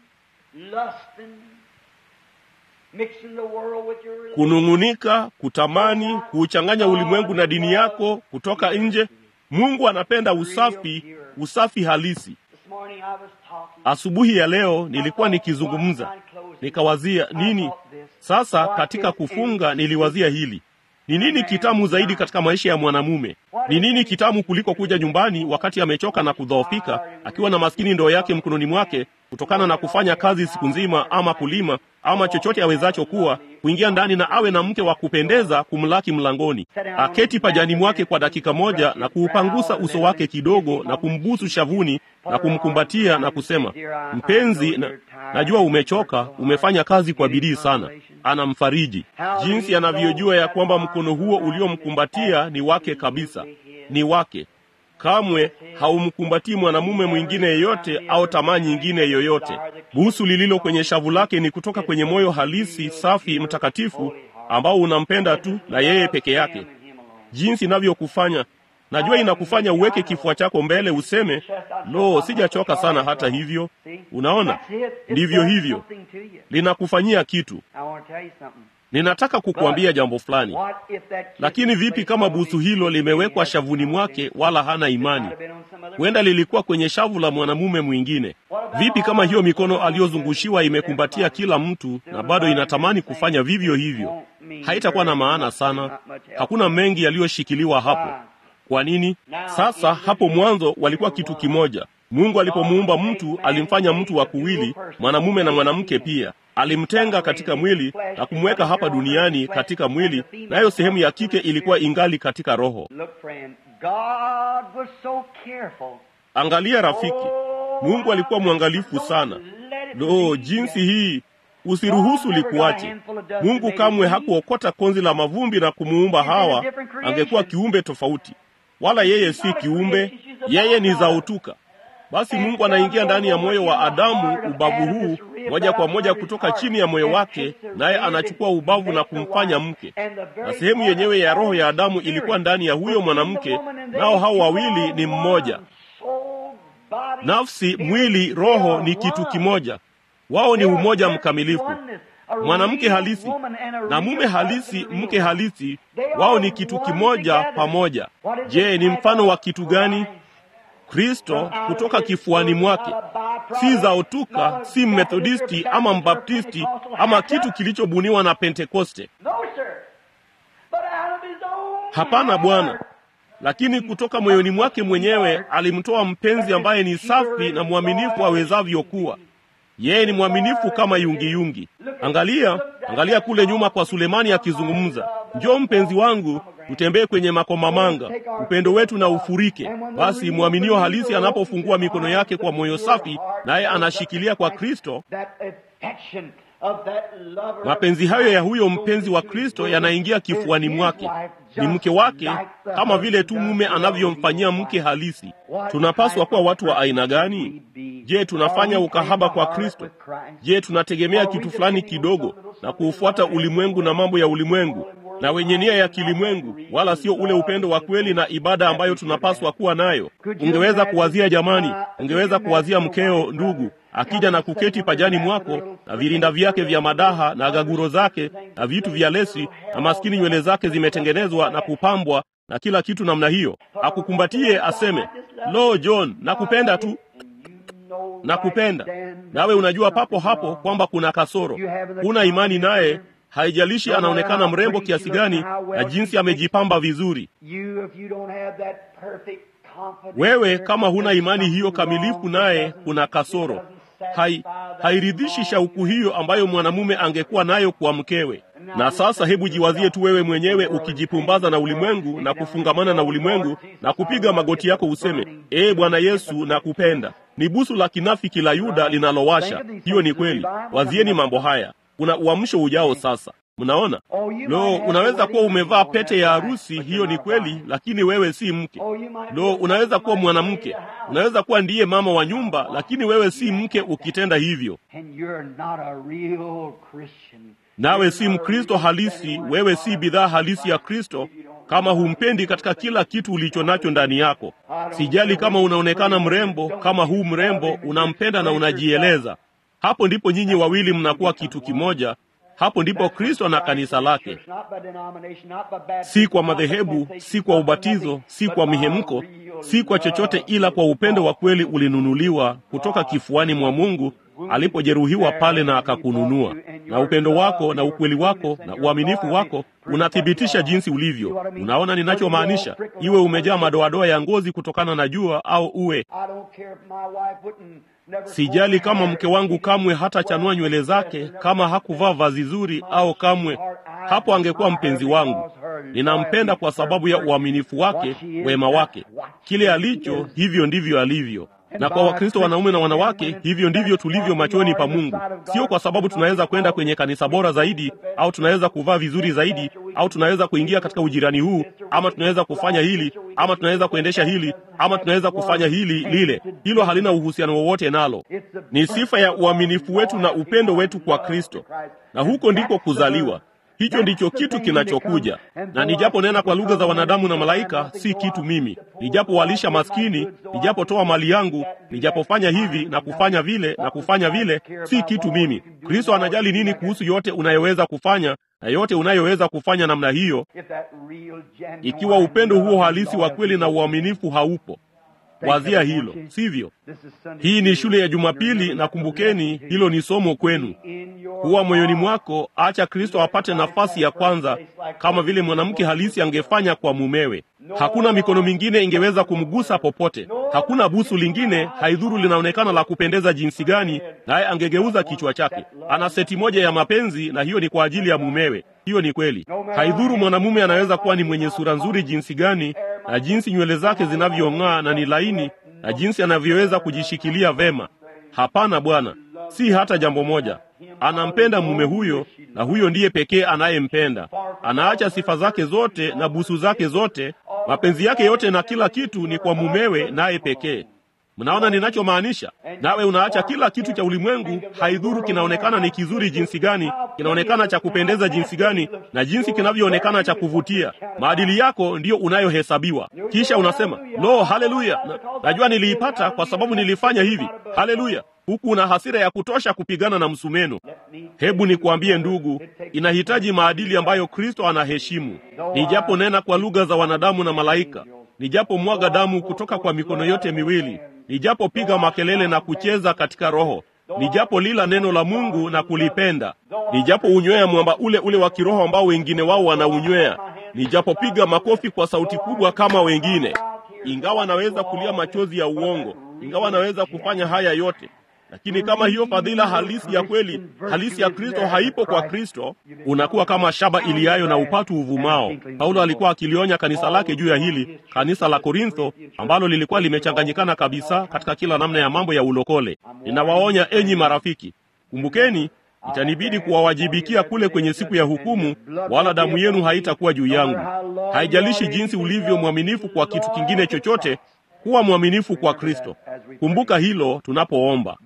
[SPEAKER 2] lusting, mixing the world with your religion.
[SPEAKER 1] Kunung'unika, kutamani, kuuchanganya ulimwengu na dini yako kutoka nje. Mungu anapenda usafi, usafi halisi.
[SPEAKER 2] This morning I was talking.
[SPEAKER 1] Asubuhi ya leo nilikuwa nikizungumza, nikawazia nini sasa. Katika kufunga niliwazia hili, ni nini kitamu zaidi katika maisha ya mwanamume? Ni nini kitamu kuliko kuja nyumbani wakati amechoka na kudhoofika, akiwa na maskini ndoo yake mkononi mwake, kutokana na kufanya kazi siku nzima, ama kulima ama chochote awezacho kuwa, kuingia ndani na awe na mke wa kupendeza kumlaki mlangoni, aketi pajani mwake kwa dakika moja na kuupangusa uso wake kidogo na kumbusu shavuni na kumkumbatia na kusema, mpenzi, na, najua umechoka, umefanya kazi kwa bidii sana. Anamfariji jinsi anavyojua ya kwamba mkono huo uliomkumbatia ni wake kabisa, ni wake. Kamwe haumkumbatii mwanamume mwingine yeyote au tamaa nyingine yoyote. Busu lililo kwenye shavu lake ni kutoka kwenye moyo halisi, safi, mtakatifu ambao unampenda tu na yeye peke yake. Jinsi inavyokufanya najua inakufanya uweke kifua chako mbele, useme lo, sijachoka sana. Hata hivyo, unaona, ndivyo hivyo linakufanyia kitu. Ninataka kukuambia jambo fulani. Lakini vipi kama busu hilo limewekwa shavuni mwake, wala hana imani? Huenda lilikuwa kwenye shavu la mwanamume mwingine. Vipi kama hiyo mikono aliyozungushiwa imekumbatia kila mtu na bado inatamani kufanya vivyo hivyo? Haitakuwa na maana sana. Hakuna mengi yaliyoshikiliwa hapo. Kwa nini? Sasa hapo mwanzo walikuwa kitu kimoja. Mungu alipomuumba mtu alimfanya mtu wa kuwili, mwanamume na mwanamke pia. Alimtenga katika mwili na kumweka hapa duniani katika mwili, nayo sehemu ya kike ilikuwa ingali katika roho. Angalia rafiki, Mungu alikuwa mwangalifu sana. Lo, jinsi hii usiruhusu likuache. Mungu kamwe hakuokota konzi la mavumbi na kumuumba Hawa, angekuwa kiumbe tofauti. Wala yeye si kiumbe, yeye ni zautuka. Basi Mungu anaingia ndani ya moyo wa Adamu, ubavu huu moja kwa moja kutoka chini ya moyo wake, naye anachukua ubavu na kumfanya mke, na sehemu yenyewe ya roho ya Adamu ilikuwa ndani ya huyo mwanamke, nao hao wawili ni mmoja. Nafsi, mwili, roho ni kitu kimoja. Wao ni umoja mkamilifu. Mwanamke halisi na mume halisi, mke halisi, wao ni kitu kimoja pamoja. Je, ni mfano wa kitu gani? Kristo kutoka kifuani mwake, si zaotuka, si mmethodisti ama mbaptisti ama kitu kilichobuniwa na Pentekoste. Hapana, Bwana, lakini kutoka moyoni mwake mwenyewe alimtoa mpenzi ambaye ni safi na mwaminifu awezavyo kuwa. Yeye ni mwaminifu kama yungiyungi. Angalia, angalia kule nyuma kwa Sulemani akizungumza, njoo mpenzi wangu, tutembee kwenye makomamanga, upendo wetu na ufurike. Basi mwaminio halisi anapofungua mikono yake kwa moyo safi, naye anashikilia kwa Kristo, mapenzi hayo ya huyo mpenzi wa Kristo yanaingia kifuani mwake. Ni mke wake, kama vile tu mume anavyomfanyia mke halisi. Tunapaswa kuwa watu wa aina gani? Je, tunafanya ukahaba kwa Kristo? Je, tunategemea kitu fulani kidogo na kuufuata ulimwengu na mambo ya ulimwengu na wenye nia ya kilimwengu, wala sio ule upendo wa kweli na ibada ambayo tunapaswa kuwa nayo? Ungeweza kuwazia, jamani, ungeweza kuwazia mkeo, ndugu akija na kuketi pajani mwako na virinda vyake vya madaha na gaguro zake na vitu vya lesi na maskini nywele zake zimetengenezwa na kupambwa na kila kitu namna hiyo, akukumbatie aseme, lo, John, nakupenda tu, nakupenda. Nawe unajua papo hapo kwamba kuna kasoro, huna imani naye. Haijalishi anaonekana mrembo kiasi gani na jinsi amejipamba vizuri. Wewe kama huna imani hiyo kamilifu naye, kuna kasoro. Hai, hairidhishi shauku hiyo ambayo mwanamume angekuwa nayo kwa mkewe. Na sasa hebu jiwazie tu wewe mwenyewe ukijipumbaza na ulimwengu na kufungamana na ulimwengu na kupiga magoti yako useme, ee Bwana Yesu, nakupenda. Ni busu la kinafiki la Yuda linalowasha. Hiyo ni kweli. Wazieni mambo haya. Kuna uamsho ujao sasa. Mnaona? Lo, unaweza kuwa umevaa pete ya harusi, hiyo ni kweli, lakini wewe si mke. Lo, unaweza kuwa mwanamke, unaweza kuwa ndiye mama wa nyumba, lakini wewe si mke ukitenda hivyo. Nawe si Mkristo halisi, wewe si bidhaa halisi ya Kristo kama humpendi katika kila kitu ulicho nacho ndani yako. Sijali kama unaonekana mrembo, kama huu mrembo, unampenda na unajieleza. Hapo ndipo nyinyi wawili mnakuwa kitu kimoja. Hapo ndipo Kristo na kanisa lake, si kwa madhehebu, si kwa ubatizo, si kwa mihemko, si kwa chochote, ila kwa upendo wa kweli ulinunuliwa kutoka kifuani mwa Mungu alipojeruhiwa pale na akakununua. Na upendo wako na ukweli wako na uaminifu wako unathibitisha jinsi ulivyo. Unaona ninachomaanisha? Iwe umejaa madoadoa ya ngozi kutokana na jua au uwe Sijali kama mke wangu kamwe hatachanua nywele zake, kama hakuvaa vazi zuri, au kamwe hapo angekuwa mpenzi wangu. Ninampenda kwa sababu ya uaminifu wake, wema wake. Kile alicho, hivyo ndivyo alivyo. Na kwa Wakristo wanaume na wanawake, hivyo ndivyo tulivyo machoni pa Mungu. Sio kwa sababu tunaweza kwenda kwenye kanisa bora zaidi, au tunaweza kuvaa vizuri zaidi, au tunaweza kuingia katika ujirani huu, ama tunaweza kufanya hili, ama tunaweza kuendesha hili, ama tunaweza kufanya hili lile. Hilo halina uhusiano wowote nalo. Ni sifa ya uaminifu wetu na upendo wetu kwa Kristo, na huko ndiko kuzaliwa. Hicho ndicho kitu kinachokuja. Na nijaponena kwa lugha za wanadamu na malaika, si kitu mimi. Nijapowalisha maskini, nijapotoa mali yangu, nijapofanya hivi na kufanya vile na kufanya vile, si kitu mimi. Kristo anajali nini kuhusu yote unayoweza kufanya na yote unayoweza kufanya namna hiyo, ikiwa upendo huo halisi wa kweli na uaminifu haupo. Wazia hilo, sivyo? Hii ni shule ya Jumapili, na kumbukeni, hilo ni somo kwenu. Huwa moyoni mwako, acha Kristo apate nafasi ya kwanza, kama vile mwanamke halisi angefanya kwa mumewe. Hakuna mikono mingine ingeweza kumgusa popote, hakuna busu lingine, haidhuru linaonekana la kupendeza jinsi gani, naye angegeuza kichwa chake. Ana seti moja ya mapenzi, na hiyo ni kwa ajili ya mumewe. Hiyo ni kweli. Haidhuru mwanamume anaweza kuwa ni mwenye sura nzuri jinsi gani, na jinsi nywele zake zinavyong'aa na ni laini, na jinsi anavyoweza kujishikilia vema. Hapana, Bwana, si hata jambo moja. anampenda mume huyo, na huyo ndiye pekee anayempenda. Anaacha sifa zake zote na busu zake zote, mapenzi yake yote na kila kitu ni kwa mumewe, naye pekee. Mnaona ninachomaanisha? Nawe unaacha kila kitu cha ulimwengu, haidhuru kinaonekana ni kizuri jinsi gani, kinaonekana cha kupendeza jinsi gani, na jinsi kinavyoonekana cha kuvutia. Maadili yako ndiyo unayohesabiwa. Kisha unasema lo, haleluya, na, najua niliipata kwa sababu nilifanya hivi, haleluya, huku una hasira ya kutosha kupigana na msumeno. Hebu nikuambie ndugu, inahitaji maadili ambayo Kristo anaheshimu. Nijapo nena kwa lugha za wanadamu na malaika, nijapo mwaga damu kutoka kwa mikono yote miwili nijapopiga makelele na kucheza katika roho, nijapo lila neno la Mungu na kulipenda, nijapo unywea mwamba ule ule wa kiroho ambao wengine wao wanaunywea, nijapopiga makofi kwa sauti kubwa kama wengine, ingawa naweza kulia machozi ya uongo, ingawa naweza kufanya haya yote lakini kama hiyo fadhila halisi ya kweli halisi ya Kristo haipo kwa Kristo, unakuwa kama shaba iliayo na upatu uvumao. Paulo alikuwa akilionya kanisa lake juu ya hili, kanisa la Korintho ambalo lilikuwa limechanganyikana kabisa katika kila namna ya mambo ya ulokole. Ninawaonya enyi marafiki, kumbukeni, itanibidi kuwawajibikia kule kwenye siku ya hukumu, wala damu yenu haitakuwa juu yangu. Haijalishi jinsi ulivyo mwaminifu kwa kitu kingine chochote kuwa mwaminifu kwa Kristo. Kumbuka hilo tunapoomba.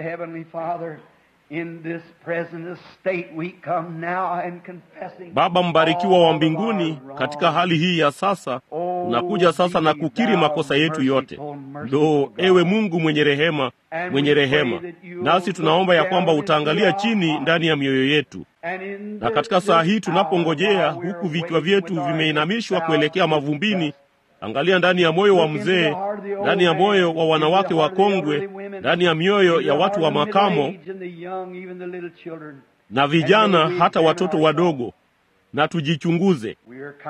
[SPEAKER 1] Baba mbarikiwa wa mbinguni, katika hali hii ya sasa tunakuja sasa na kukiri makosa yetu yote. Lo, ewe Mungu mwenye rehema, mwenye rehema, nasi tunaomba ya kwamba utaangalia chini ndani ya mioyo yetu, na katika saa hii tunapongojea, huku vichwa vyetu vimeinamishwa kuelekea mavumbini Angalia ndani ya moyo wa mzee, ndani ya moyo wa wanawake wakongwe, ndani ya mioyo ya watu wa makamo na vijana, hata watoto wadogo, na tujichunguze.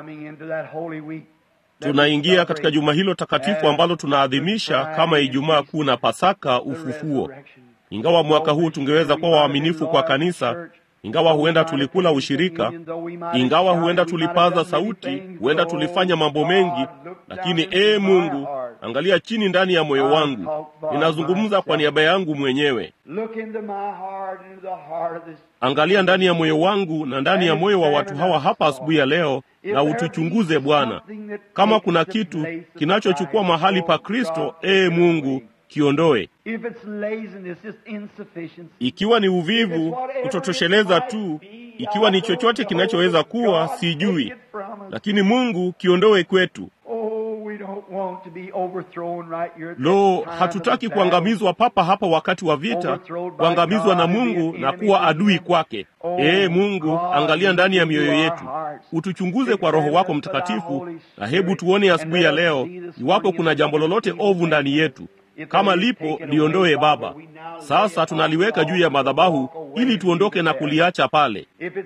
[SPEAKER 1] Tunaingia katika juma hilo takatifu ambalo tunaadhimisha kama Ijumaa Kuu na Pasaka, ufufuo. Ingawa mwaka huu tungeweza kuwa waaminifu kwa kanisa ingawa huenda tulikula ushirika, ingawa huenda tulipaza sauti, huenda tulifanya mambo mengi, lakini ee Mungu, angalia chini ndani ya moyo wangu. Ninazungumza kwa niaba yangu mwenyewe. Angalia ndani ya moyo wangu na ndani ya moyo wa watu hawa hapa asubuhi ya leo, na utuchunguze Bwana, kama kuna kitu kinachochukua mahali pa Kristo. Ee Mungu, kiondoe. Ikiwa ni uvivu, kutotosheleza tu, ikiwa ni chochote kinachoweza kuwa, sijui, lakini Mungu, kiondoe kwetu. Lo, hatutaki kuangamizwa papa hapa wakati wa vita, kuangamizwa na Mungu na kuwa adui kwake. Ee Mungu, angalia ndani ya mioyo yetu, utuchunguze kwa Roho wako Mtakatifu, na hebu tuone asubuhi ya leo iwapo kuna jambo lolote ovu ndani yetu. Kama lipo liondoe Baba. Sasa tunaliweka juu ya madhabahu ili tuondoke na kuliacha pale.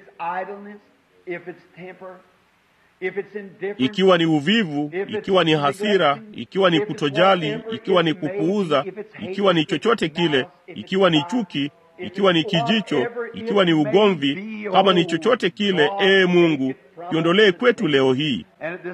[SPEAKER 1] Ikiwa ni uvivu, ikiwa ni hasira, ikiwa ni kutojali, ikiwa ni kupuuza, ikiwa ni chochote kile, ikiwa ni chuki, ikiwa ni kijicho, ikiwa ni ugomvi, kama ni chochote kile, ee Mungu, kiondolee kwetu leo hii.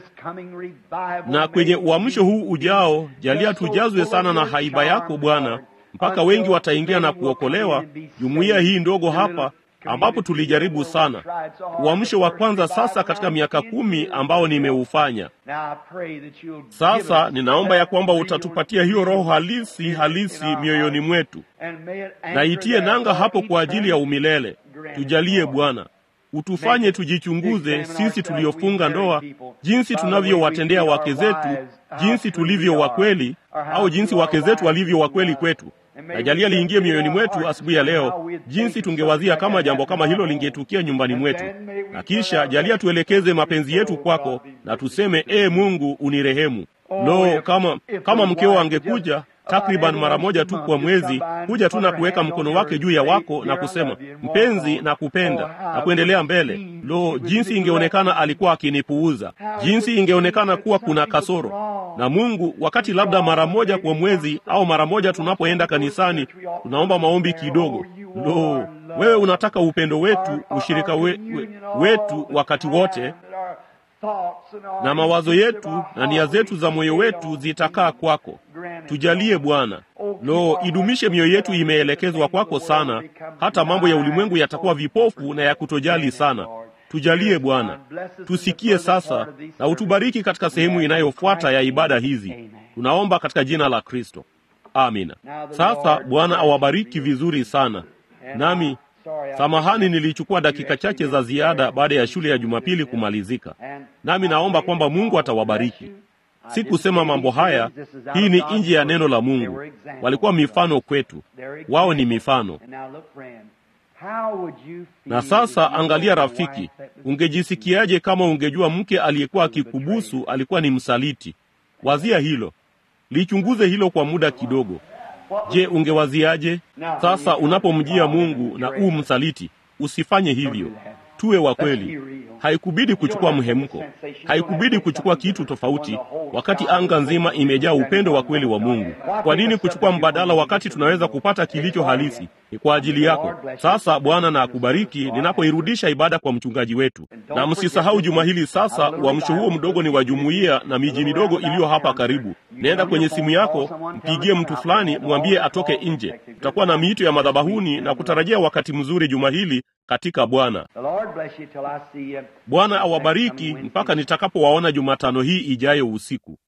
[SPEAKER 1] Na kwenye uamsho huu ujao, jalia tujazwe sana na haiba yako Bwana, mpaka wengi wataingia na kuokolewa. Jumuiya hii ndogo hapa ambapo tulijaribu sana uamsho wa kwanza sasa katika miaka kumi ambao nimeufanya sasa. Ninaomba ya kwamba utatupatia hiyo roho halisi halisi mioyoni mwetu, na itie nanga hapo kwa ajili ya umilele. Tujalie Bwana, utufanye tujichunguze sisi tuliofunga ndoa, jinsi tunavyowatendea wake zetu, jinsi tulivyo wakweli, au jinsi wake zetu walivyo wakweli kwetu na jalia liingie mioyoni mwetu asubuhi ya leo, jinsi tungewazia kama jambo kama hilo lingetukia nyumbani mwetu, na kisha jalia tuelekeze mapenzi yetu kwako na tuseme, ee Mungu, unirehemu. Lo, kama kama mkeo angekuja takriban mara moja tu kwa mwezi, kuja tu na kuweka mkono wake juu ya wako na kusema mpenzi, na kupenda na kuendelea mbele. Lo, jinsi ingeonekana alikuwa akinipuuza, jinsi ingeonekana kuwa kuna kasoro. Na Mungu, wakati labda mara moja kwa mwezi au mara moja tunapoenda kanisani, tunaomba maombi kidogo. Lo, wewe unataka upendo wetu, ushirika we, we, wetu wakati wote na mawazo yetu na nia zetu za moyo wetu zitakaa kwako. Tujalie Bwana. Lo, idumishe mioyo yetu imeelekezwa kwako sana, hata mambo ya ulimwengu yatakuwa vipofu na ya kutojali sana. Tujalie Bwana, tusikie sasa na utubariki katika sehemu inayofuata ya ibada hizi. Tunaomba katika jina la Kristo, amina. Sasa Bwana awabariki vizuri sana. Nami samahani, nilichukua dakika chache za ziada baada ya shule ya Jumapili kumalizika, nami naomba kwamba Mungu atawabariki. Si kusema mambo haya, hii ni nje ya neno la Mungu. Walikuwa mifano kwetu, wao ni mifano. Na sasa angalia, rafiki, ungejisikiaje kama ungejua mke aliyekuwa akikubusu alikuwa ni msaliti? Wazia hilo, lichunguze hilo kwa muda kidogo. Je, ungewaziaje sasa unapomjia Mungu na uu msaliti? Usifanye hivyo. Tuwe wa kweli. Haikubidi kuchukua mhemko, haikubidi kuchukua kitu tofauti, wakati anga nzima imejaa upendo wa kweli wa Mungu. Kwa nini kuchukua mbadala wakati tunaweza kupata kilicho halisi? Ni kwa ajili yako. Sasa Bwana na akubariki ninapoirudisha ibada kwa mchungaji wetu, na msisahau juma hili sasa, uamsho huo mdogo ni wa jumuiya na miji midogo iliyo hapa karibu. Nenda kwenye simu yako, mpigie mtu fulani, mwambie atoke nje. Tutakuwa na miito ya madhabahuni na kutarajia wakati mzuri juma hili katika Bwana. Bwana awabariki mpaka nitakapowaona Jumatano hii ijayo usiku.